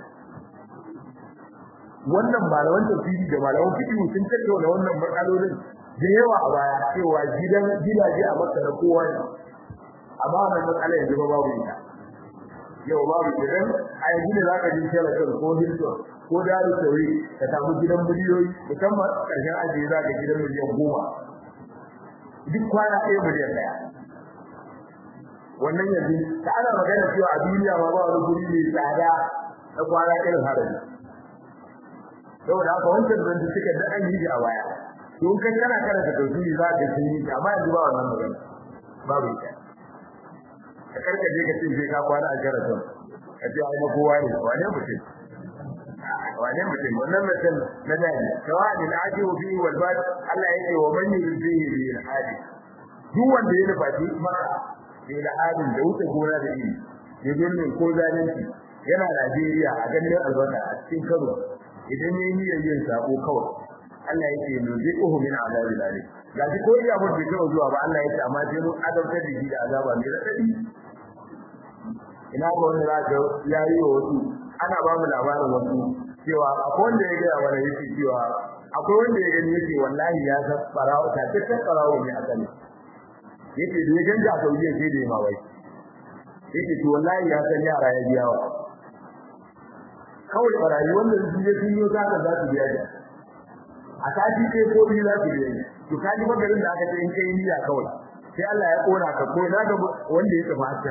wannan malaman tafsiri da malaman fiqh sun tattauna wannan matsalolin da yawa a baya cewa gidan gidaje a Makka da kowa ne amma wannan matsala yanzu ba babu ita yau babu gidan a yanzu ne zaka ji Sheraton ko Hilton ko Daru Tauri ka samu gidan miliyoyi musamman karshen ajiye zaka gidan miliyan goma duk kwana ɗaya miliyan ɗaya wannan yanzu ta ana magana cewa a duniya ma ba wani guri mai tsada na kwana irin haraji saboda haka wancan zan suka da an yi a baya don kai kana karanta tafsiri za ka sun yi amma yanzu ba wannan magana babu ita ka karkaje ka ce sai ka kwana a karatu ka ce ai na kowa ne wane mutum wane mutum wannan mutum na dani sawa'in al-ajibu fi wal bad Allah yake wa man yuridihi bi al-hadi duk wanda ya nufaci maka bi al-hadin da wuce gona da iri da ne ko zalunci yana Najeriya a ganin albarka a cikin Kano idan yayi niyyar yin sako kawai Allah yake nuziquhu min azabil alim gaji ko iya mun bai zuwa ba Allah yake amma sai mun adabtar da shi da azaba mai radadi ina ga wani zaka yayi wa wasu ana ba mu labarin wasu cewa akwai wanda ya ga wani yake cewa akwai wanda ya gani yake wallahi ya san farawo ta ta farawo ne a sani yake da ganga a sauye sai da mawai yake to wallahi ya san yara ya biya wa kawai barayi wanda su je sun yi zaka za su biya da a sati sai ko biyu za su biya to kaji magarin da aka ce in kai niyya kawai sai Allah ya kona ka ko na ga wanda ya tafi hakan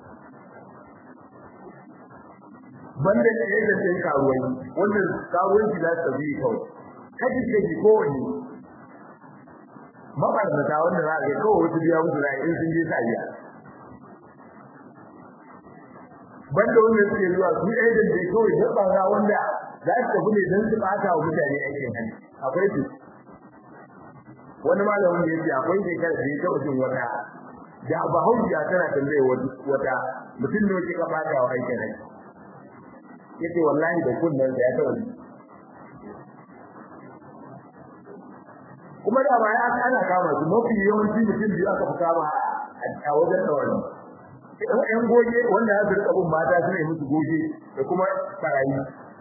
banda da yadda sai karuwai wanda karuwanci za su bi kawai kaji ce ki kowanne mabarnata wanda za a ga kawai wasu biya musu rai in sun je sa biya banda wanda suke zuwa su ɗaya da ke kawai dabba wanda za su tafi ne don su ɓata wa mutane aikin hannu akwai su wani malamin ya ce akwai shekara da ya taɓa jin wata da bahaushiya tana tambaye wata mutum ne kika ɓata wa aikin hannu ya ce wallahi da kunnen da ya taɓa ji kuma da ba ya ana kama su mafi yawanci mutum biyu aka fi kama a wajen tsawon ɗan goge wanda ya rika bin mata suna yi musu goge da kuma barayi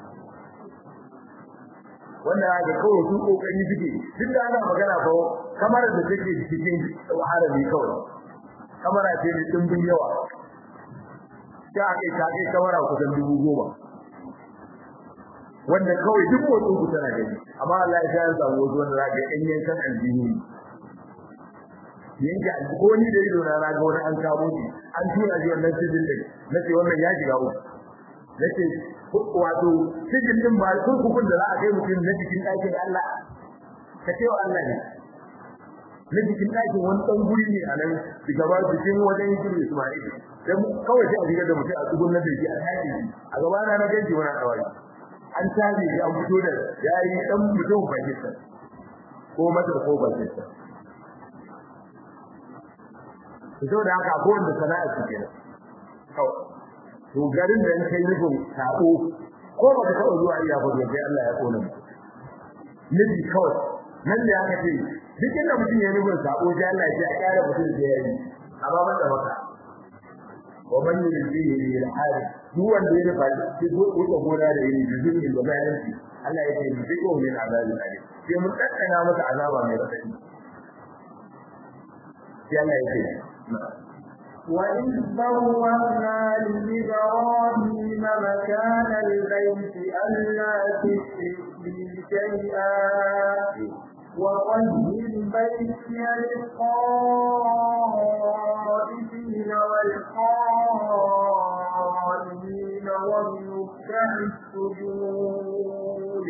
wanda ga kawai su kokari suke duk da ana magana ko kamar da take cikin harami kawai kamar ce da dimbin yawa ta kai ta kai kamar kusan dubu goma wanda kawai duk motsin ku tana gani amma Allah ya ya samu wasu wanda zaka yan yankan aljihu yanka ko ni da ido na ga wani an kawo shi an tura shi wannan sijin din nace wannan ya shiga uku nace wato sijin din ba kurkukun da za a kai mutum na cikin ɗakin Allah ka ce wa Allah ne na cikin ɗakin wani ɗan guri ne a nan daga ba cikin wajen yin Ismail dan kawai sai a shiga da mutum a tsugun na da shi a tashi a gaba na na gaji wani tsawari an tashi shi an fito da yayi dan mutum Pakistan ko Masar ko Pakistan to da haka ko wanda sana'a su kenan kawai to garin da in kai nufin sabo ko ba ka taɓa zuwa iya fado sai Allah ya kona nufi kawai nan da aka ce duk inda mutum ya nufin sabo sai Allah ya ce a kyara mutum sai ya yi amma ban da maka wa man yuridihi bil hal duk wanda ya nufa sai ko ko gona da yin juzuri da bayan shi Allah ya ce bi ko min azabi alim sai mun kakkana masa azaba mai radadi sai Allah ya ce وإذ بوأنا لإبراهيم مكان البيت ألا تشرك بي شيئا وطهر بيتي للطائفين والقائمين والركع السجود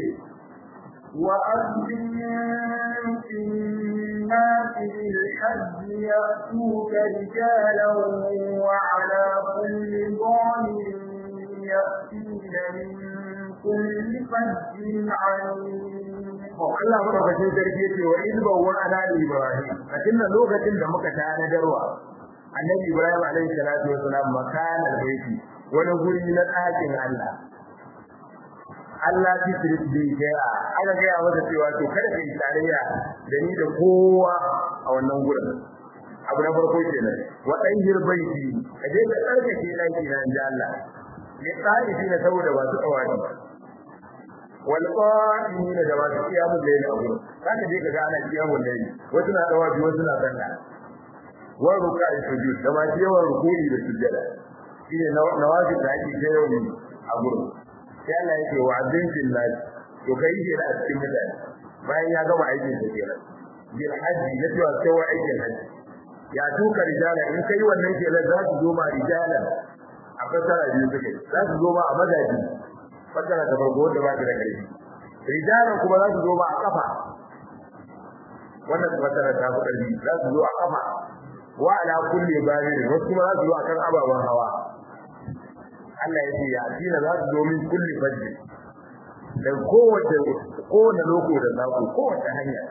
وأذن في الناس بالحج يأتوك رجالا وعلى كل ضامر يأتين من كل فج عميق Allah madaukakin sarki yace wa in bawwa ala ibrahim a cikin lokacin da muka tana darwa annabi Ibrahim alaihi salatu wasalam makana baiti wani guri na ɗakin Allah Allah ki shirk bi jaya aka ga masa cewa to kada kai tarayya da ni da kowa a wannan gurin abu na farko kenan wa dahir baiti kaje ka tsarkake daki na inda Allah ne tsari ne saboda ba su tsawani wal qa'imin da ba su kiyamu da yana gurin kada je ka ga ana kiyamu da yi wasu na dawabi wasu na sanda wa ruka'i sujud da ma yawan ruku'i da sujjada shine nawazil da ake kai yau a gurin sai Allah yake wa azin billahi to kai shi da cikin mutane bayan ya gama aikin sa kenan bil hajji ya cewa sai wa aikin hajji ya tuka rijala in kai wannan ke za su zo ma rijala a fasara biyu suke za su zo ma a mazaji fasara ta farko da ba ta da karfi rijalan kuma za su zo ma a kafa wannan fasara ta fi karfi za su zo a kafa wa ala kulli barir wasu kuma za su zo akan ababen hawa Allah ya ce ya dina za su zo min kulli fajr da kowace kowane loko da zaku kowace hanya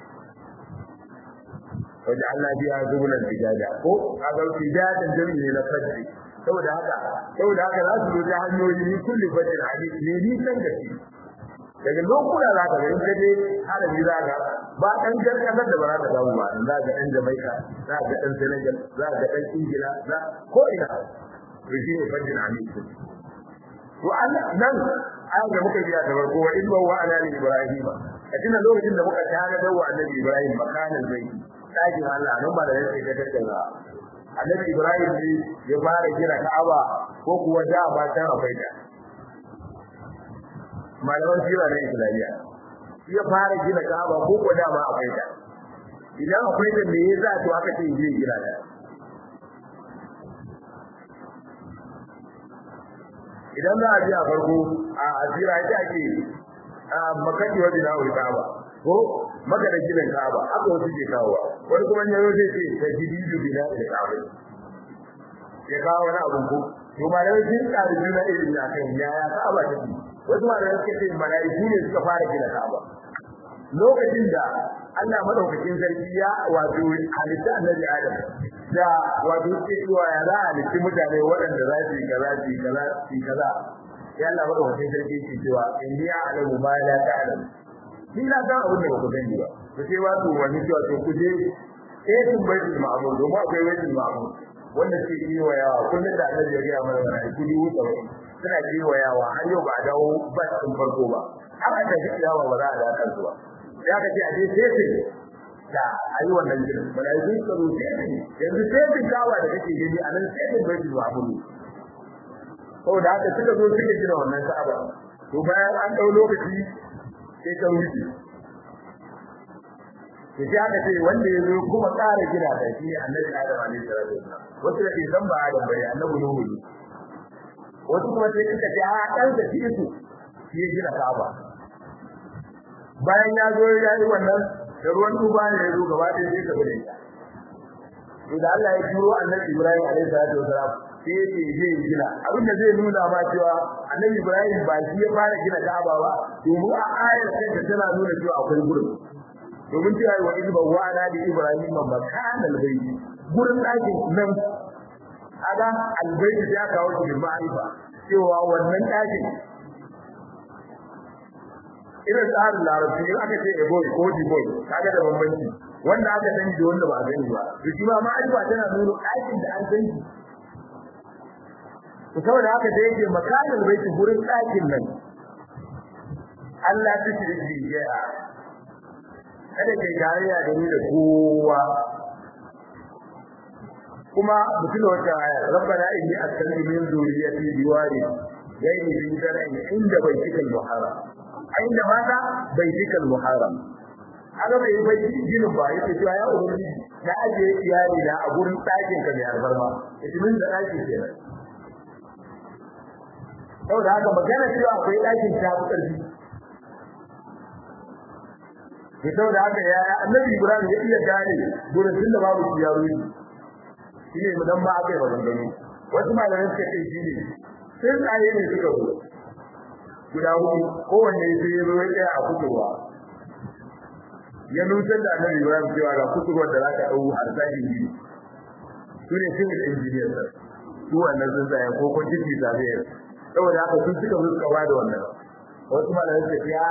wajen Allah biya zubulan tijada ko kaga tijadan jami'i ne na fajr saboda haka saboda haka za su zo ta hanyoyi min kulli fajr hadisi ne ni san da shi daga lokuna za ka ga in kaje harabi za ka ba dan jar kasar da ba za ka samu ba za ka dan Jamaica za ka dan Senegal za ka dan Ingila za ko ina to shi ne fajr hadisi to Allah nan ayan da muka biya da farko wa inna wa ala ibrahim a cikin lokacin da muka tare da wa annabi ibrahim makanan bai dakin Allah nan ba da yake da tattauna annabi ibrahim ne ya fara kira ka'aba ko kuwa da ba ta akwai ta malaman sira na islamiyya ya fara gina ka'aba ko kuwa da ma akwai ta idan akwai ta me yasa to aka ce zai gina ta idan za a ji a farko a asira ita ake makaki wa bina wa ka'aba ko maka da ginin ka'aba aka wasu ke kawowa wani kuma yaro zai ce ta jididu bina da ka'aba ya kawo wani abun ko to ma dai sun tsari juna irin na kan yaya ka'aba ta ce wasu ma da suka ce mala'iku ne suka fara gina ka'aba lokacin da Allah madaukakin sarki ya wato halitta annabi Adam da wato ke cewa ya za a halitta mutane waɗanda za su yi kaza su yi kaza su yi kaza ya Allah madaukakin sarki ke cewa in ni a'lamu ma la ta'lam ni na san abin da ba ku sani ba to sai wato wani cewa to ku je eh kun bai da ma'amur domin akwai wani ma'amur wanda ke yi wa yawa kullum da annabi ya ga mana wannan kudi wuta suna yi wa yawa har yau ba dawo ba sun farko ba haka da yawa ba za a da kansu ba ya kace a je sai da ayi wannan gidan malaiku suka zo sai yanzu sai bin dawa da kake gani a nan sai bin bai zuwa mun ko da haka suka zo suka gina wannan ka'aba to bayan an dau lokaci sai ta wuce to sai aka ce wanda ya zo kuma ƙara gina da shi annabi Adam alaihi salatu wasallam wasu da ke san ba Adam bane annabi Nuhu ne wasu kuma sai suka ce a dan da shi su shi ya gina ka'aba bayan ya zo ya yi wannan da ruwan tuba ne ya zo gaba ɗaya sai ka bude ta to da Allah ya turo annabi Ibrahim alaihi salatu wasalam sai ya ce zai gina abin da zai nuna ma cewa annabi Ibrahim ba shi ya fara gina Ka'aba ba domin a ayar sai ta tana nuna cewa akwai gurin domin cewa wa idba wa ala li Ibrahim makan albayt gurin ɗakin nan aga albayt ya kawo shi da ma'arifa cewa wannan ɗakin irin tsarin larabci in aka ce a boy ko di boy kaga da bambanci wanda aka sani da wanda ba a sani ba to shi ma ma'arifa tana nuna ɗakin da an sani to saboda haka da yake makanin baiti gurin ɗakin nan Allah ta shi da jiya kada kai tarayya da ni da kowa kuma mutum wata aya rabbana inni askantu min zuriyati biwadi gairi bi zar'in inda baitikal muharram inda mata baitikal muharram aga bai bai ginin ba yake cewa ya ubangiji na aje iyali na a gurin ɗakin ka mai albarma idan da ɗakin kenan saboda haka magana cewa akwai ɗakin ta fi ƙarfi ke saboda haka ya annabi ibrahim ya iya gane gurin tunda babu yaro ne shi ne dan ba aka yi maganganu wasu malamai suka ce shi ne sai tsaye ne suka zo guda hudu kowanne sai ya zo ya tsaya a kusurwa ya nutar da annabi ibrahim cewa ga kusurwar da za ka ɗau har sashi biyu to su ne civil engineers su wannan sun tsaya ko quantity surveyor saboda haka sun suka ruska ba da wannan wasu malamai suka ce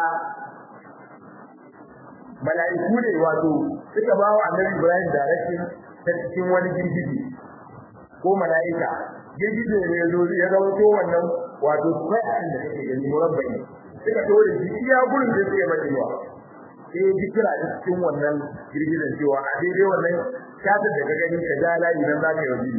mala'iku ne wato suka ba wa annabi Ibrahim direction ta cikin wani girgiji ko mala'ika girgije ne ya zo ya rawato wannan wato square da kake gani murabba'i suka tore shi iya gurin da suke madewa sai ji kira da cikin wannan girgizan cewa a daidai wannan shata da ka gani ka ja layi nan zaka yi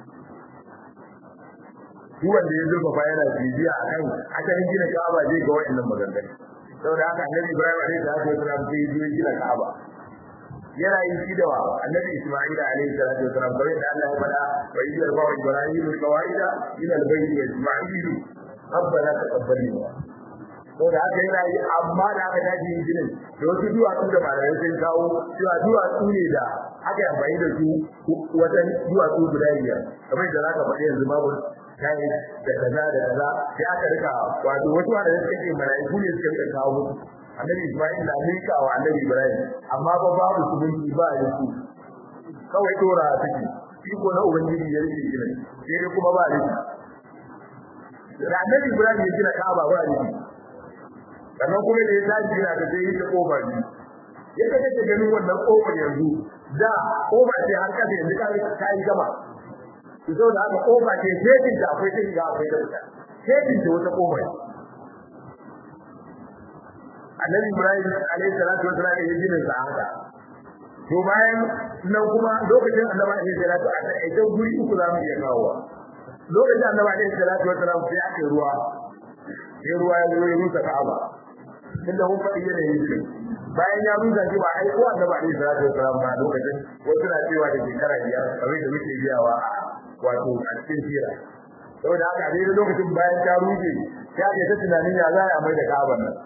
duk wanda ya zurfafa yana bibiya akan asalin gina Ka'aba zai ga wa'annan maganganu saboda haka Annabi Ibrahim alaihi salatu wasalam sai ya zo gina Ka'aba yana yin shi da Annabi Isma'il alaihi salatu wasalam kamar da Allah ya faɗa wa idar ba wa Ibrahim qawaida ila al-bayt wa Isma'il rabbana taqabbal minna saboda haka yana yi amma da aka dace yin ginin da wasu duwatsu da malamai sun kawo cewa duwatsu ne da aka yi amfani da su wajen duwatsu guda biyar kamar da za ka faɗi yanzu babu kai da kaza da kaza sai aka rika wato wasu wanda suka ce malaiku ne suka rika kawo musu annabi Isma'il na mika wa annabi Ibrahim amma ba babu subunci ba ya su kawai dora take shi ko na ubangiji ya rike gina sai dai kuma ba ne da annabi Ibrahim ya gina Ka'aba ba ne sannan kuma da ya tashi yana da sai ta kofar ne ya kace ta ganin wannan kofar yanzu da kofar ce har kasa yanzu ka yi gaba so da haka kofa ce sai da akwai ta shiga akwai ta fita sai da wata kofa Annabi Ibrahim alaihi salatu wasallam ya gina sa haka to bayan nan kuma lokacin Annabi alaihi salatu wasallam a idan guri uku za mu iya kawo lokacin Annabi alaihi salatu wasallam sai aka ruwa sai ruwa ya zo ya rusa Ka'aba tunda mun faɗi yanayin shi bayan ya rusa shi ba ai ko Annabi alaihi salatu wasallam ba lokacin wasu na cewa da shekara biyar kamar da muke biyawa wato a cikin sira saboda haka dai lokacin bayan ta rufe ya ke ta tunanin ya za a mai da kaban nan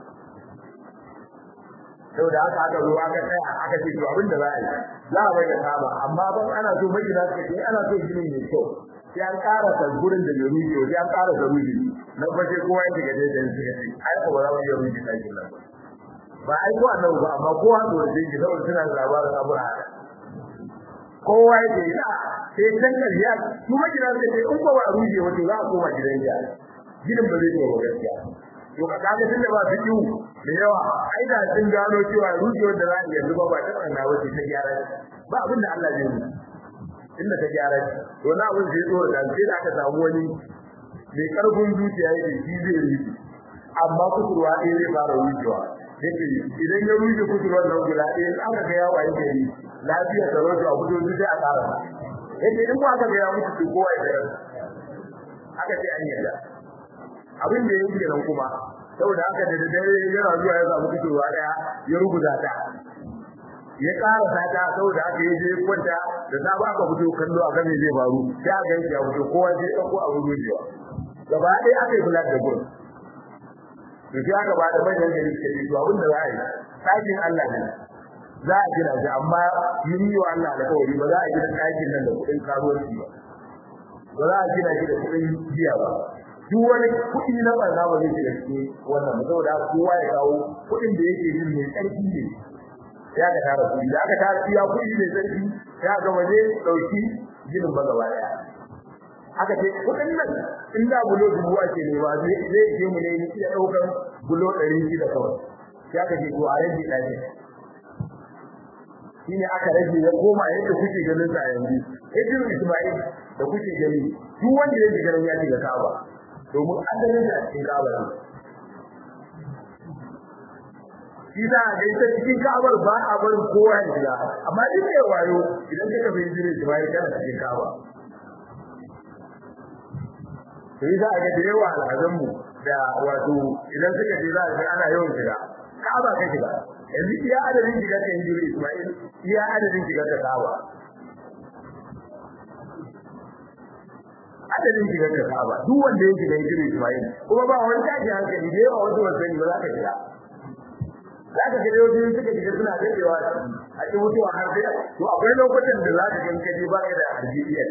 saboda haka aka zo aka tsaya aka ce to abin da za a yi za a mai da kaba amma ban ana so magina suka ce ana so ginin mai kyau sai an ƙara ta gurin da bai rufe sai an ƙara ta rufe na fashe kowa ya shiga daidai suka ce ai ko ba za mu iya rufe ɗakin nan ba ai ko annabi ba amma kowa to da shi saboda suna da labarin abu haka kowa ya ce ina sai can ƙarya su magina suka ce in ko ba a rufe wato za a koma gidan ya gidan ba zai yi wa gaskiya to ka kaga tunda ba su yiwu da yawa ai da sun gano cewa rujewar da za a yanzu ba ba ta tsanga wace ta gyara ba abin da Allah zai yi inda ta gyara to na abin sai tsoro da sai da aka samu wani mai karfin zuciya yake shi zai yi amma kusurwa ɗaya zai fara rujewa yake idan ya ruje kusurwar nan guda ɗaya in aka ga yawa yake yi lafiyar da wasu a fito sai a ƙara yake in ba aka ga ya mutu kowa ya tsaya aka ce an yarda abin da yake nan kuma saboda haka da dare yana zuwa ya samu fitowa daya ya rubuta ta ya ƙara sata saboda haka ya je kwanta da sabu aka fito kallo a kan zai faru sai aka yanke ya fito kowa sai ɗauko a rubucewa gaba ɗaya aka yi bulat da gurin to sai aka ba da manyan gari suka ce to abin da za a yi ɗakin Allah ne za a gina shi amma yi wa Allah da kawai ba za a gina ɗakin nan da kuɗin karuwanci ba ba za a gina shi da kuɗin biya ba duk wani kuɗi na barna ba zai shiga cikin wannan ba saboda kowa ya kawo kuɗin da yake yin mai ƙarfi ne ya ka tara kuɗi da aka tara iya kuɗi mai ƙarfi ya ga waje ɗauki ginin ba gaba ɗaya aka ce kuɗin nan in da bulo dubu ake nema zai zai je mu ne iya ɗaukar bulo ɗari shida kawai ya ka ce to a rage ɗaki shi ne aka rage ya koma yadda kuke ganin sa yanzu Idris Ismail da kuke gani duk wanda ya shiga ya shiga Ka'aba domin asalin da cikin Ka'aba ne shi za a gaita cikin Ka'abar ba a barin kowa ya shiga amma duk mai wayo idan ka tafi Idris Ismail kana cikin Ka'aba sai za a ga da yawa al'adun mu da wato idan suka je za a ga ana yawan shiga Ka'aba ka shiga yanzu iya adadin shiga ta Idris Ismail iya adadin shiga ta Ka'aba adadin shigar da Ka'aba duk wanda ya shiga yake Ismail kuma ba wani tashi hankali da yawa wasu wasanni ba za ka shiga za ka gare wasu suka shiga suna dadewa a cikin mutuwa har sai to akwai lokutan da za ka ga kaje ba ka da harjiyar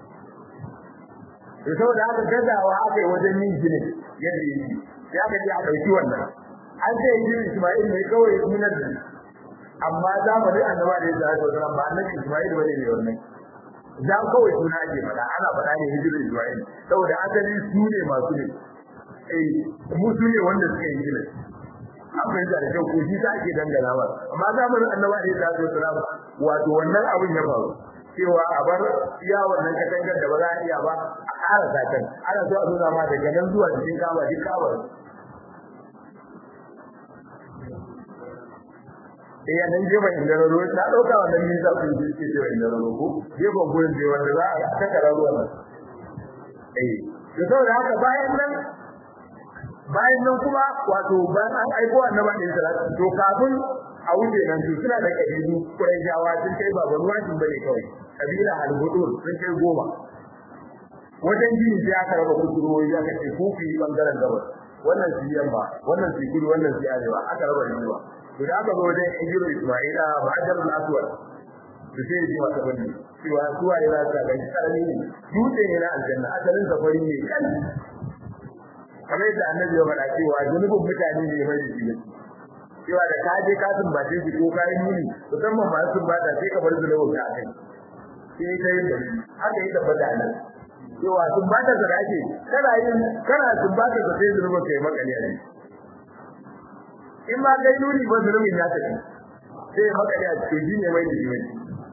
to saboda haka gazawa aka yi wajen yin gini yadda yake ya ka ji a ɗauki wannan an ce yin Ismail ne kawai sunan da amma zamanin annabawa da ya zai ba annabi Ismail ba ne mai wannan za kawai suna ake faɗa ana faɗa ne hijira Ismail saboda asali su ne masu ne eh mu su ne wanda suka yi hijira an fahimta da kyau ko shi ta ake dangana ba amma zamanin annabi alaihi salatu wasalam wato wannan abin ya faru cewa a bar iya wannan katangar da ba za a iya ba a ƙara zakan ana so a nuna ma daga nan zuwa cikin kaba duk kaba eh ya nan gefen indararo na ɗauka wannan nisa ku yi ke cewa indararo ko gefen gurin da wanda za a takara ruwan nan eh da saboda haka bayan nan bayan nan kuma wato bayan an aiko annabi da salatu to kafin a wuce nan su suna da kabilu Qurayshawa sun kai ba ruwa sun bane kawai kabila al-Budur sun kai goma wajen jini sai aka raba kusurwoyi aka ce ku fi bangaren gabas wannan su yamma wannan su kudu wannan su arewa aka raba riwa to da aka zo wajen Ijiru Isma'ila Ba'dar al-Aswad su sai ji wata bane cewa suwa yana ta ga karami ne dutse ne na aljanna asalin safari ne kan kamar yadda annabi ya faɗa cewa zunubin mutane ne mai shi cewa da ka je ka tumbace shi ko kai muni musamman masu tumbata sai ka bar zunubin ka kai sai kai da haka yi tabbata nan cewa tumbata da ake kana yin kana tumbata da sai zunubin kai makale ne in ma kai nuni ba zunubin ya tafi sai makale a cikin shi ne mai da shi mai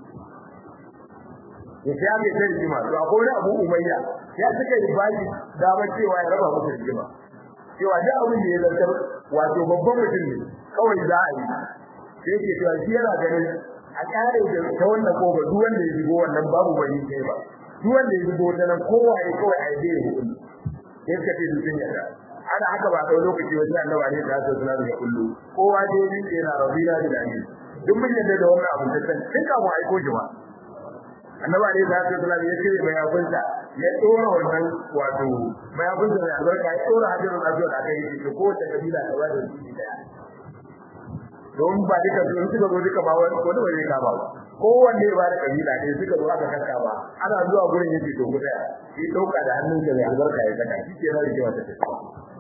ya sai ake sai rigima to akwai wani abu umayya ya suka yi baki dama cewa ya raba musu rigima cewa duk abin da ya zartar wato babban mutum ne kawai za a yi sai ke cewa shi yana ganin a kare da ta wannan kofa duk wanda ya shigo wannan babu wani kai ba duk wanda ya shigo ta nan kowa ya kawai a yi da hukumi sai suka ce sun yadda ana haka ba kai lokaci wajen annabi ne da ta suna da kullu kowa dai ne yana rabina da dani duk mun yadda da wannan abu da kan tun kafin aiko shi ba annabi ne da ta suna ya ce mai abunta ya tsora wannan wato mai abunta mai albarka ya tsora hadirin azwar a kai shi ko ta kabila ta bada shi daya don ba duka sun suka zo duka ba wani ko da bai ka ba kowanne ba da kabila ne suka zo aka kanka ba ana zuwa gurin yake to guda shi dauka da hannun da mai albarka ya saka shi ke na rike wata tafiya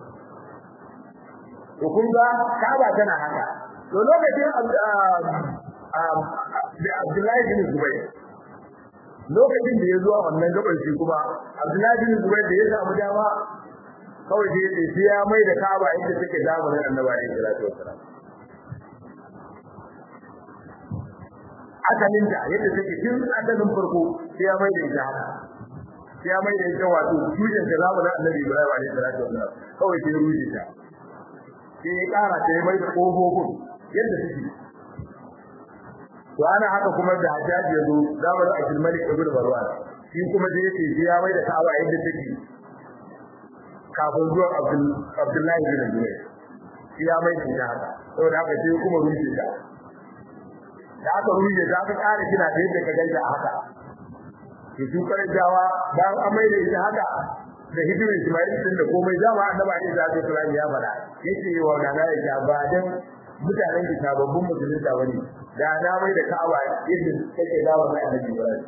to kun ga kaba tana haka to lokacin Abdullahi bin Zubair lokacin da ya zo a wannan gaban shi kuma Abdullahi bin Zubair da ya samu dama kawai da ya sai ya mai da Kaaba inda take zamanin Annabi sallallahu alaihi wasallam asalin da yadda take tun asalin farko sai ya mai da ita haka sai ya mai da ita wato tushen da zamanin Annabi Ibrahim alaihi salatu wasallam kawai sai ya rushe ta sai ya kara ta mai da kofofin yadda take to ana haka kuma da Hajjaji yazo zamanin Abdul Malik ibn Marwan shi kuma da yake shi ya mai da Ka'aba yadda take kafin zuwa Abdul Abdullahi bin Zubair shi ya mai da haka saboda haka sai kuma rushe ta da aka rushe ta aka ƙara kina da yadda ka gaida haka to su kare jawa bayan an mai da ita haka da hijirin Ismail din da komai zama annabi Ali da Abi Sulaiman ya fara yace wa nana ya ba dan mutanen da sababbin musulunta bane da na mai da Ka'aba yadda take dawo mai Annabi Ibrahim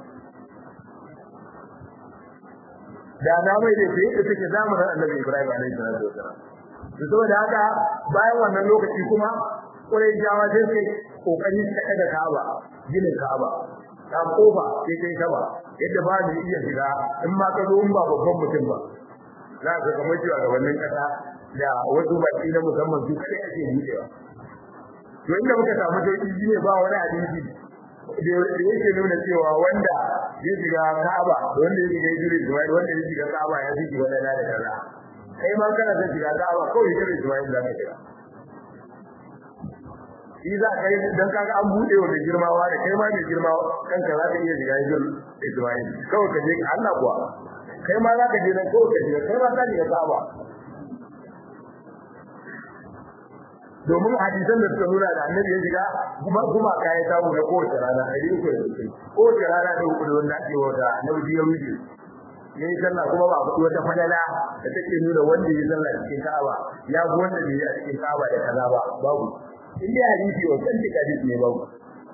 da na mai da sai da take zamanin Annabi Ibrahim alaihi salatu wasalam to saboda haka bayan wannan lokaci kuma Qurayshawa sai sai kokari su kada Ka'aba ginin Ka'aba ta kofa sai kai sama yadda ba ni iya shiga in ma ka zo in ba babban mutum ba za ka kamar cewa gabanin kasa da wasu baki na musamman su kai ake buɗewa to inda muka samu sauki shine ba wani hadisi da yake nuna cewa wanda ya shiga Ka'aba da wanda ya shiga Idris Ismail wanda ya shiga Ka'aba ya shiga wani da kaza kai ma kana son shiga Ka'aba kawai Idris Ismail za ka shiga shi za ka yi dan kaga an bude wa mai girmawa da kai ma mai girmawa kanka za ka iya shiga Idris Ismail kawai ka je Allah kuwa kai ma za ka je nan kawai ka shiga kai ma za ka shiga Ka'aba domin hadisan da suka nuna da annabi ya shiga kuma kuma ka ya samu na kowace rana a yi ko kowace rana da hukudu wanda ake wata annabi ya wuce ya yi sallah kuma ba a faɗi wata falala da take nuna wanda ya sallah cikin ka'aba ya fi wanda bai yi a cikin ka'aba da kaza ba babu in dai hadisi wa kan tika hadisi ne babu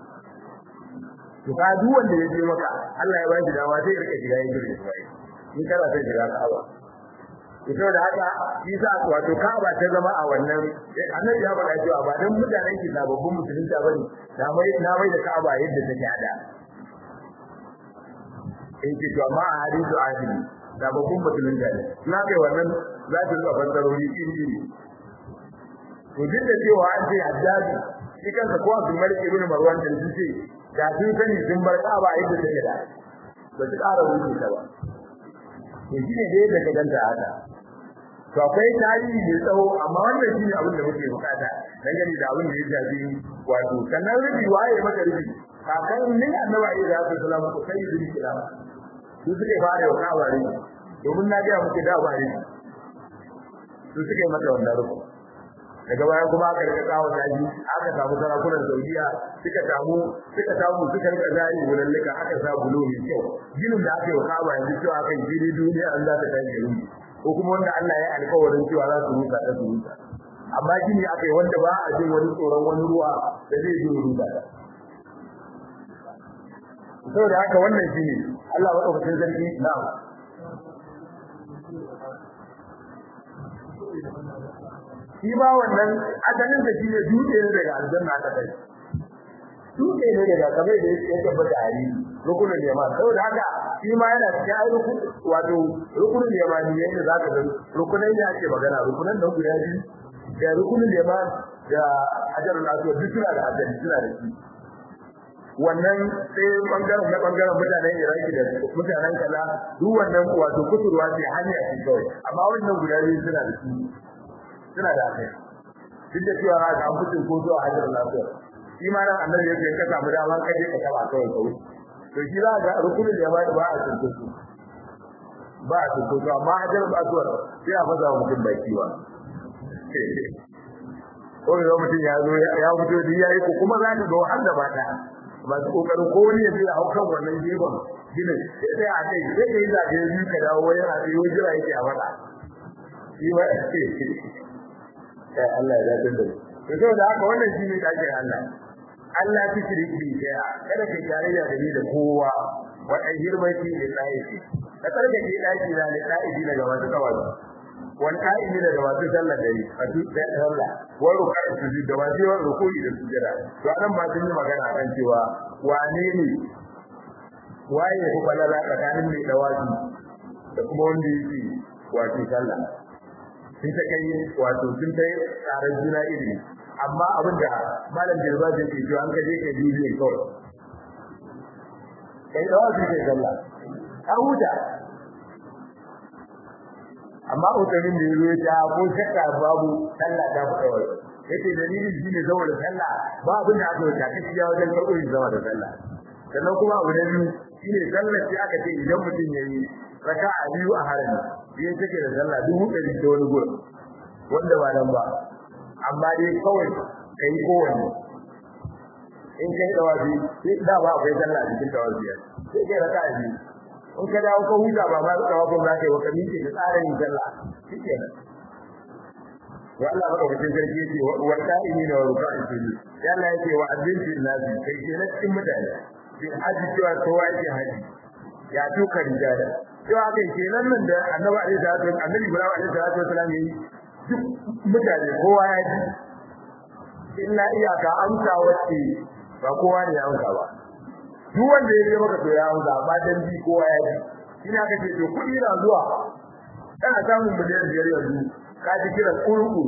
to ka duk wanda ya je maka Allah ya ba shi dama sai ya rika shiga yin jirgin sai in kana son shiga ka'aba ita da haka shi sa wato Ka'aba ta zama a wannan annabi ya faɗa cewa ba dan mutanen ki sababbin musulunta bane na mai na mai da Ka'aba yadda take hada in ce to amma a hadisu ahli da babban mutumin da ne na kai wannan za ta zuwa fassarori iri iri to duk da cewa an ce hajjaji shi kansa ko Abdul Malik ibn Marwan da su ce da sun sani sun bar Ka'aba yadda take da ba su ƙara wuce ta ba to shine dai da ka ganta haka to akwai tarihi mai tsawo amma wannan shine abin da muke bukata dangane da abin da ya shafi wato sannan rubi waye maka rubi kakan ni annabi Isa alaihi salam ko sai bin kilama su suke fara wa Ka'aba ne domin na ga muke da ba ne su suke mata wannan rubi daga baya kuma aka rika kawo daji aka samu sarakunan Saudiya suka samu suka samu suka rika zari wulallika aka sa bulo mai kyau ginin da aka yi wa Ka'aba yanzu cewa kan gini duniya an za ta kai gari ko kuma wanda Allah ya alƙawarin cewa za su rusa da su rusa amma gini aka yi wanda ba a jin wani tsoron wani ruwa da zai zo rusa saboda haka wannan shine Allah wa ɗaukacin sarki na'am shi ba wannan asalin da shine dutse ne daga aljanna ta kai dutse ne daga kamar da yake tabbata a yi rukunin yama saboda haka shi ma yana cikin ai rukun wato rukunin yama ne yadda za ka gani rukunan ya ake magana rukunan nan guda biyu da rukunin yama da hajarul aswad duk suna da ajali suna da shi wannan sai bangaren na bangaren mutanen Iraki da mutanen kaza duk wannan wato kusurwa ce hanya ce kawai amma wannan guda biyu suna da shi suna da kai duk da cewa ga an fitin ko zuwa hajjar lafiya shi ma nan annabi yake ka samu dama ka je ka taba kawai kawai to shi za ga rukunin da ba ba a cikin su ba a cikin su amma hajjar lafiya sai a faza mutum baki wa ko da mutum ya zo ya fito da yayi ko kuma za ka ga wanda ba ta masu kokarin ko wani ya je hau kan wannan gefen ginin sai sai a kai sai ka yi zaɓe biyu ka dawo yana da yi jira yake a faɗa shi ma Allah ya dace da to saboda haka wannan shi ne dakin Allah Allah ki shirki bi sai kada ka tarayya da ni da kowa wa ajirmati da tsayi ka karka ke daki da da tsayi daga wasu kawai wan qa'imi daga wasu sallar dare a duk da sallah wa ruku'i sujud da wasu wa ruku'i da sujada to anan ba sun yi magana kan cewa wane ne waye ko balala tsakanin mai dawaki da kuma wanda yake wato sallah sun ta kai wato sun ta tsarar juna iri amma abinda malam jirba zai ke an kaje kai bidiyon kawai kai da wasu kai sallah har huta amma utamin da yazo ya ko shakka babu sallah ta fita wai yace dalilin shine saboda sallah ba abin da aka yi ta kiya wajen karɓo zama da sallah sannan kuma abu na biyu shine sallar sai aka ce idan mutum yayi raka'a biyu a harami biyan take da sallah dubu ɗari da wani gurin wanda ba nan ba amma dai kawai kai kowanne in kai dawabi sai da ba akwai sallah a cikin dawabi sai kai raka'a biyu in ka dawo ka huta ba ma dawabin za ka yi wa ka miƙe da tsarin yin sallah shikenan wa Allah madaukakin sarki yace wa qa'imina wa ruk'a'in sujud ya Allah yace wa azzin fil nasi kai ke na cikin mutane bin haji cewa kowa yake haji ya tuka rijala cewa kai kenan nan da annabi alaihi salatu annabi ibrahim alaihi salatu wasallam yi duk mutane kowa ya ji illa iyaka amsa wacce ba kowa ne ya amsa ba duk wanda ya je maka to ya amsa ba dan bi kowa ya ji ina ka ce to kudi na zuwa kana samun miliyan biyar yanzu ka ji kira kurku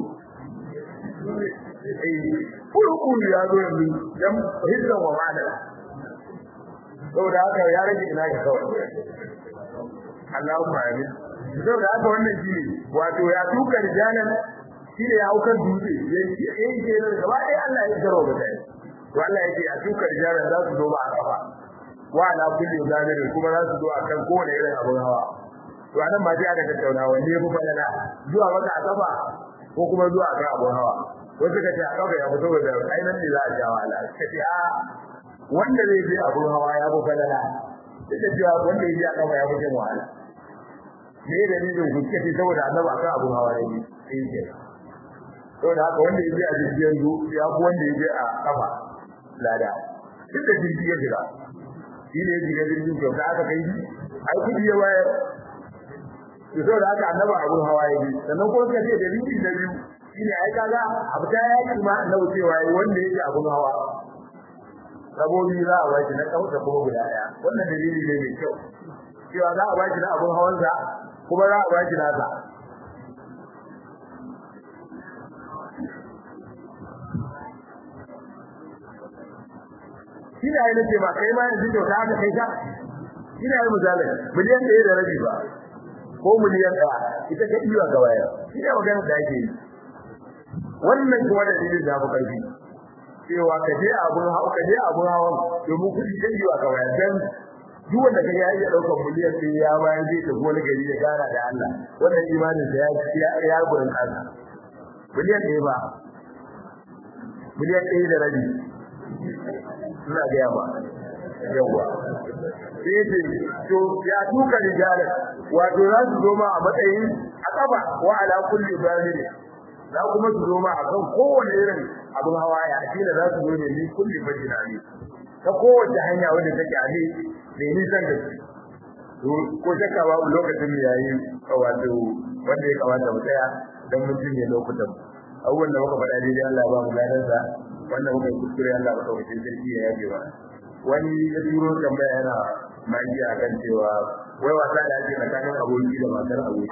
kurku ya zo yanzu dan hizban wa ma'ana saboda haka ya rage ina ga kawai Allahumma amin saboda haka wannan shine wato ya tuka rijalan shine ya haukan dutse yayi yayi ke da gaba ɗaya Allah ya garo da kai to Allah yake a tuka rijalan za su zo ba a kafa wa ala kulli zamirin kuma za su zo akan kowane irin abun hawa to anan ma sai aka tattauna wanne ya fi falala zuwa maka a kafa ko kuma zuwa akan abun hawa wasu ka ce a kafa ya fito da ainihin ne za a jawo ala ka ce a wanda zai je abun hawa ya fi falala duk da cewa wanda ya je a kafa ya fi jin wahala me da ni da kuke ce saboda annabi akan abun hawa ya yi sai ke saboda haka wanda ya je a jirgin zu ya fi wanda ya je a kafa lada duk da jirgi ya jira shi ne ya shiga jirgin kyau da aka kai ai kudi ya bayar to saboda haka annabi abun hawa ya yi sannan ko suka ce da rinji da biyu shine ai kaga abu ta yaki ma annabi cewa wanda yake abun hawa sabobi za a bashi na kauta kuma guda daya wannan dalili ne mai kyau cewa za a bashi na abun hawansa kuma za a bashi nasa shi ne ai nake ba kai ma yanzu kyauta aka kai ka shi ne ai misali miliyan ɗaya da rabi ba ko miliyan ɗaya ita ka iya ga waya shi ne maganar da ake yi wannan kuma da dalilin da abu karfi cewa ka je abun hawa ka je abun hawan domin kuɗi ka iya ga waya dan duk wanda kaga ya iya daukar miliyan ɗaya ya bayan zai tafi wani gari ya gana da Allah wannan imanin sa ya ya gurin kansa miliyan ɗaya ba miliyan ɗaya da rabi ina ga yawa yawa sai ce to ya tuka rijala wato za su zo ma a matsayin akaba wa ala kulli balil za kuma su zo ma a kan kowane irin abin hawa ya shi da za su zo ne ni kulli bajina ne ta kowace hanya wanda take a ne mai nisan da su ko shakka babu lokacin mu yayi wato wanda ya kamata mu tsaya dan mun cinye lokutan abubuwan da muka faɗa daidai Allah ba mu gadansa wannan muka kuskure Allah ba kawai sarki ya yabe ba wani ya turo tambaya yana magi a kan cewa wai wasa da ake tsakanin aboki da matar aboki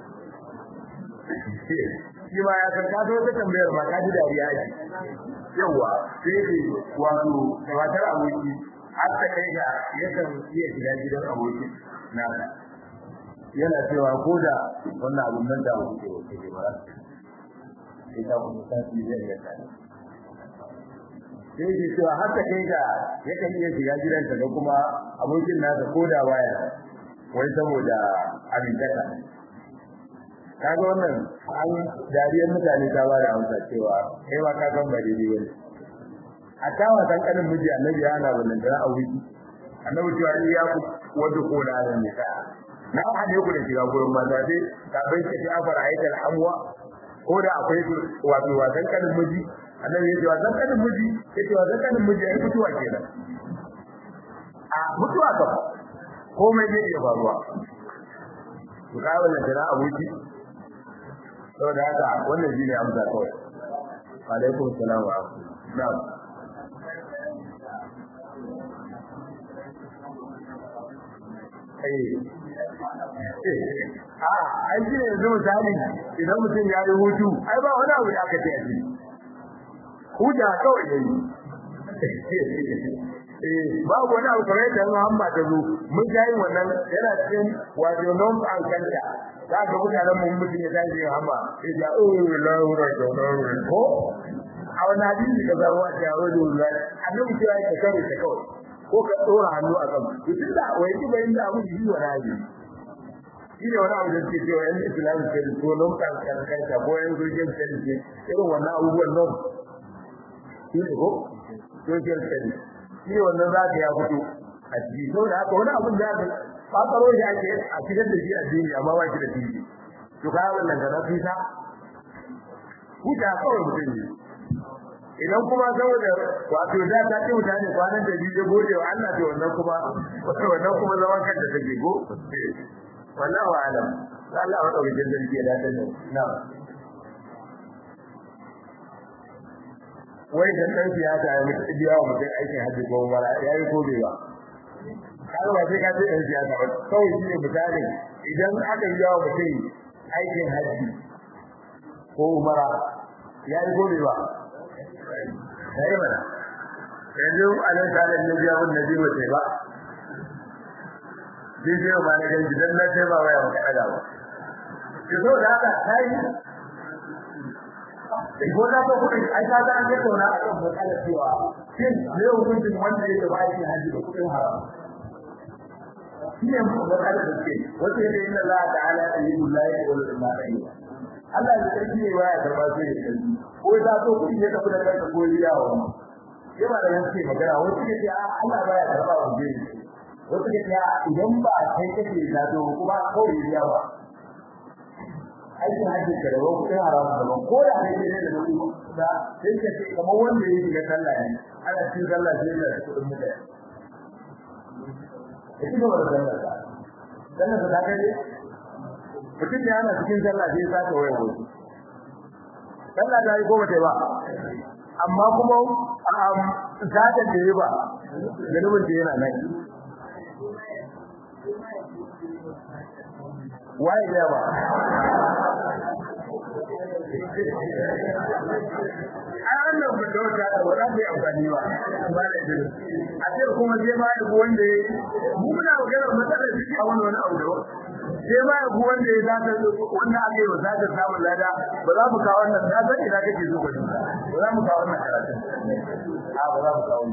shi ma ya san kaso ta tambayar ma ka ji dariya ake yawa sai ce wato da matar aboki har ta kai ga yakan iya shiga gidan aboki na yana cewa ko da wannan abun nan da aboki ke ke ba sai ta kuma tafi zai iya tsaya sai ke cewa har ta kai ga yakan iya shiga gidansa da kuma abokin nasa ko da waya wai saboda amintaka kaga wannan an dariyar mutane ta ba da amsa cewa kai ma ka san ba daidai bane a tawa san kanin miji annabi ya ana wannan da a wiki annabi cewa ni ya ku wanda ko da nan ne ka na hade ku da shiga gurin mata dai ka bai ce ta fara aikal amwa ko da akwai wato wasan kanin miji annabi ya ce wa kanin miji ya ce wa kanin miji ai mutuwa kenan a mutuwa ka komai zai iya faruwa ku ga wannan jira abuki saboda haka wannan shine amsa kawai alaikum salam wa na'am a an ji yanzu misali idan mutum ya yi hutu ai ba wani abu da aka ce a ciki huta kawai yayi eh babu wani abu kamar yadda Muhammad ta zo mun ga yin wannan yana cikin wato non an kanta za ka mutanen mu mutum ya tashi yin hamba sai ya oh la ura da la ko a wannan hadisi ka zaro a ta wani wuri annabi ce ya ka kare ta kawai ko ka dora hannu a kan duk da wai ki bayin da abu yi wa rayi shi ne wani abu da ke cewa yan islam ke ko non kan kanta ko yan gurgin ke irin wannan abubuwan non shi ne ko social studies shi ne wannan za ka ya fito a ciki to da haka wani abun da ka fakaro shi ake a cikin da shi addini amma ba shi da tiji to ka wannan da nafi ta huta kawai mutum ne idan kuma saboda wato da ta ce mutane kwanan da biyu gode wa Allah to wannan kuma wannan kuma zaman kanta take go wallahi wa alam Allah wa dauke zargi da ta na'am wai da dan siyasa ya mutu biya wa mutum aikin haji ko umara yayi ko bai ba kaga ba sai ka ce dan siyasa ba kawai shi ne misali idan aka yi wa mutum aikin haji ko umara yayi ko bai ba sai mana yanzu alan salan ne biya mun nabi ba sai ba bidiyo ma na ganji dan na sai ba waya ba kada ba ki so da haka sai ko da ko kudi ai ka ga an ga tona a kan matsalar cewa shin ne hukuncin wanda ya taba aikin haji da kudin haram shi ne mu ga kada da ke wato ne inna Allah ta'ala ayyul la yaqul illa bihi Allah ya tsaki ne waya karba sai ya tsaki ko da so kudi ya tafi da kanka ko riya wa ya ba da yanke magana wasu ke ce Allah baya karba wa jini wasu ke ce idan ba kai kake da to kuma kawai riya ba aikin hajji ka da wani kudin haram da ban ko da kai ne da wani da sai ka ce kamar wanda yake ga sallah ne ana cikin sallah sai da kudin mutane ita ba da sallah ta sallah ta kai ne mutum ne ana cikin sallah sai ya saka wayar wasu sallah ta yi ko ba ta ba amma kuma zata da yi ba zanubin da yana nan waye ya ba ai wannan ba da wata da wata bai amfani ba ba da ido a ce kuma sai ma da wanda mu muna magana matsalar ciki a wani wani abu da sai ma da wanda ya zata wanda aka yi zata samun lada ba za mu kawo wannan na san ina kake zo gudu ba za mu kawo wannan karatun a ba za mu kawo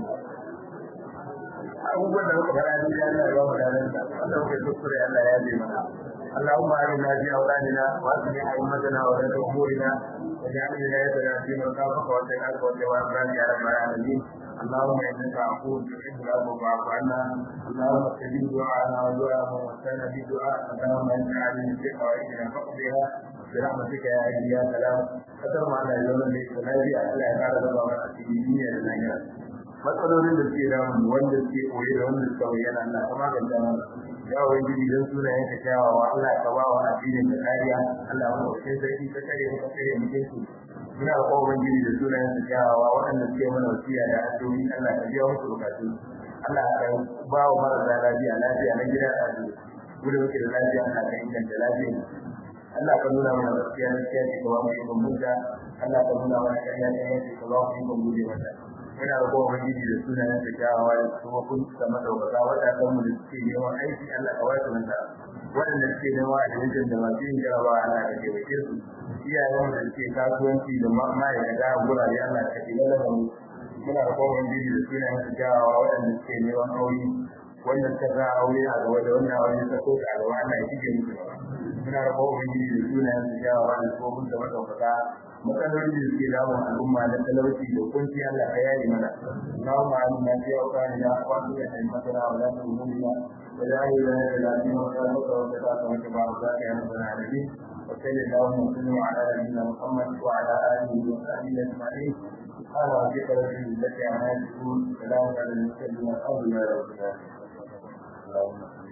abubuwan da muka fara ni Allah ya ba mu dalan da Allah ya kuskure Allah ya yi mana اللهم آمنا في أولادنا وأصلح أئمتنا ولاة أمورنا واجعل ولايتنا في من خافك واتقاك وتوكلك يا رب العالمين اللهم إنك عفو تحب العفو فاعف عنا اللهم استجب دعاءنا ودعاء من وسلم بدعاء اللهم أنت عليم بحوائجنا فاقضيها برحمتك يا حي يا سلام قدر معنا يوم الليل الذي ألا يفعل الله في الدنيا لنا matsalolin da suke damu wanda suke koyi da wanda suka bayyana Allah ka magance mana ya ubangiji dan sunayen ka kyawawa Allah ka ba wa addinin ka kariya Allah ya ba sai sarki ka kare mu ka kare mu kinsu muna da ubangiji da sunayen ka kyawawa waɗanda suke mana wasiya da addu'o'i Allah ka biya musu bukatu Allah ka ba wa marasa lafiya lafiya na gida da su gudu muke da lafiya Allah ka inganta lafiya Allah ka nuna mana gaskiya gaskiya ce ka ba mu ikon munta Allah ka nuna mana ƙarya ƙarya ce ka ba mu ikon guje mata muna da kowa ubangiji da sunayen da kyawawa da kuma kun da madaukaka waɗannan mu da suke neman aiki Allah ka wasu nan da waɗanda suke neman admission da masu yin jarabawa Allah ka taimake su iyayen da suke kasuwanci da ma'aikata a gurare Allah ka taimake mu muna da kowa ubangiji da sunayen da kyawawa waɗanda suke neman aure wanda suka sa aure a gaba da wannan aure ta ko a gaba Allah ya shige musu gaba muna da kowa ubangiji da sunayen da kyawawa da kuma kun da madaukaka matsalolin da suke damun al'umma na talauci da kunci Allah ka yayi mana Allahumma amina fi awqanina wa fi himmatina wa la tuhmilna wa la ilaha illa anta nastaghfiruka wa natubu ilayk wa ya rabbal alamin wa sallallahu wa sallam ala nabiyyina Muhammad wa ala alihi wa sahbihi ajma'in سبحان ربك رب العزة عما يصفون سلام على المرسلين والحمد لله رب العالمين اللهم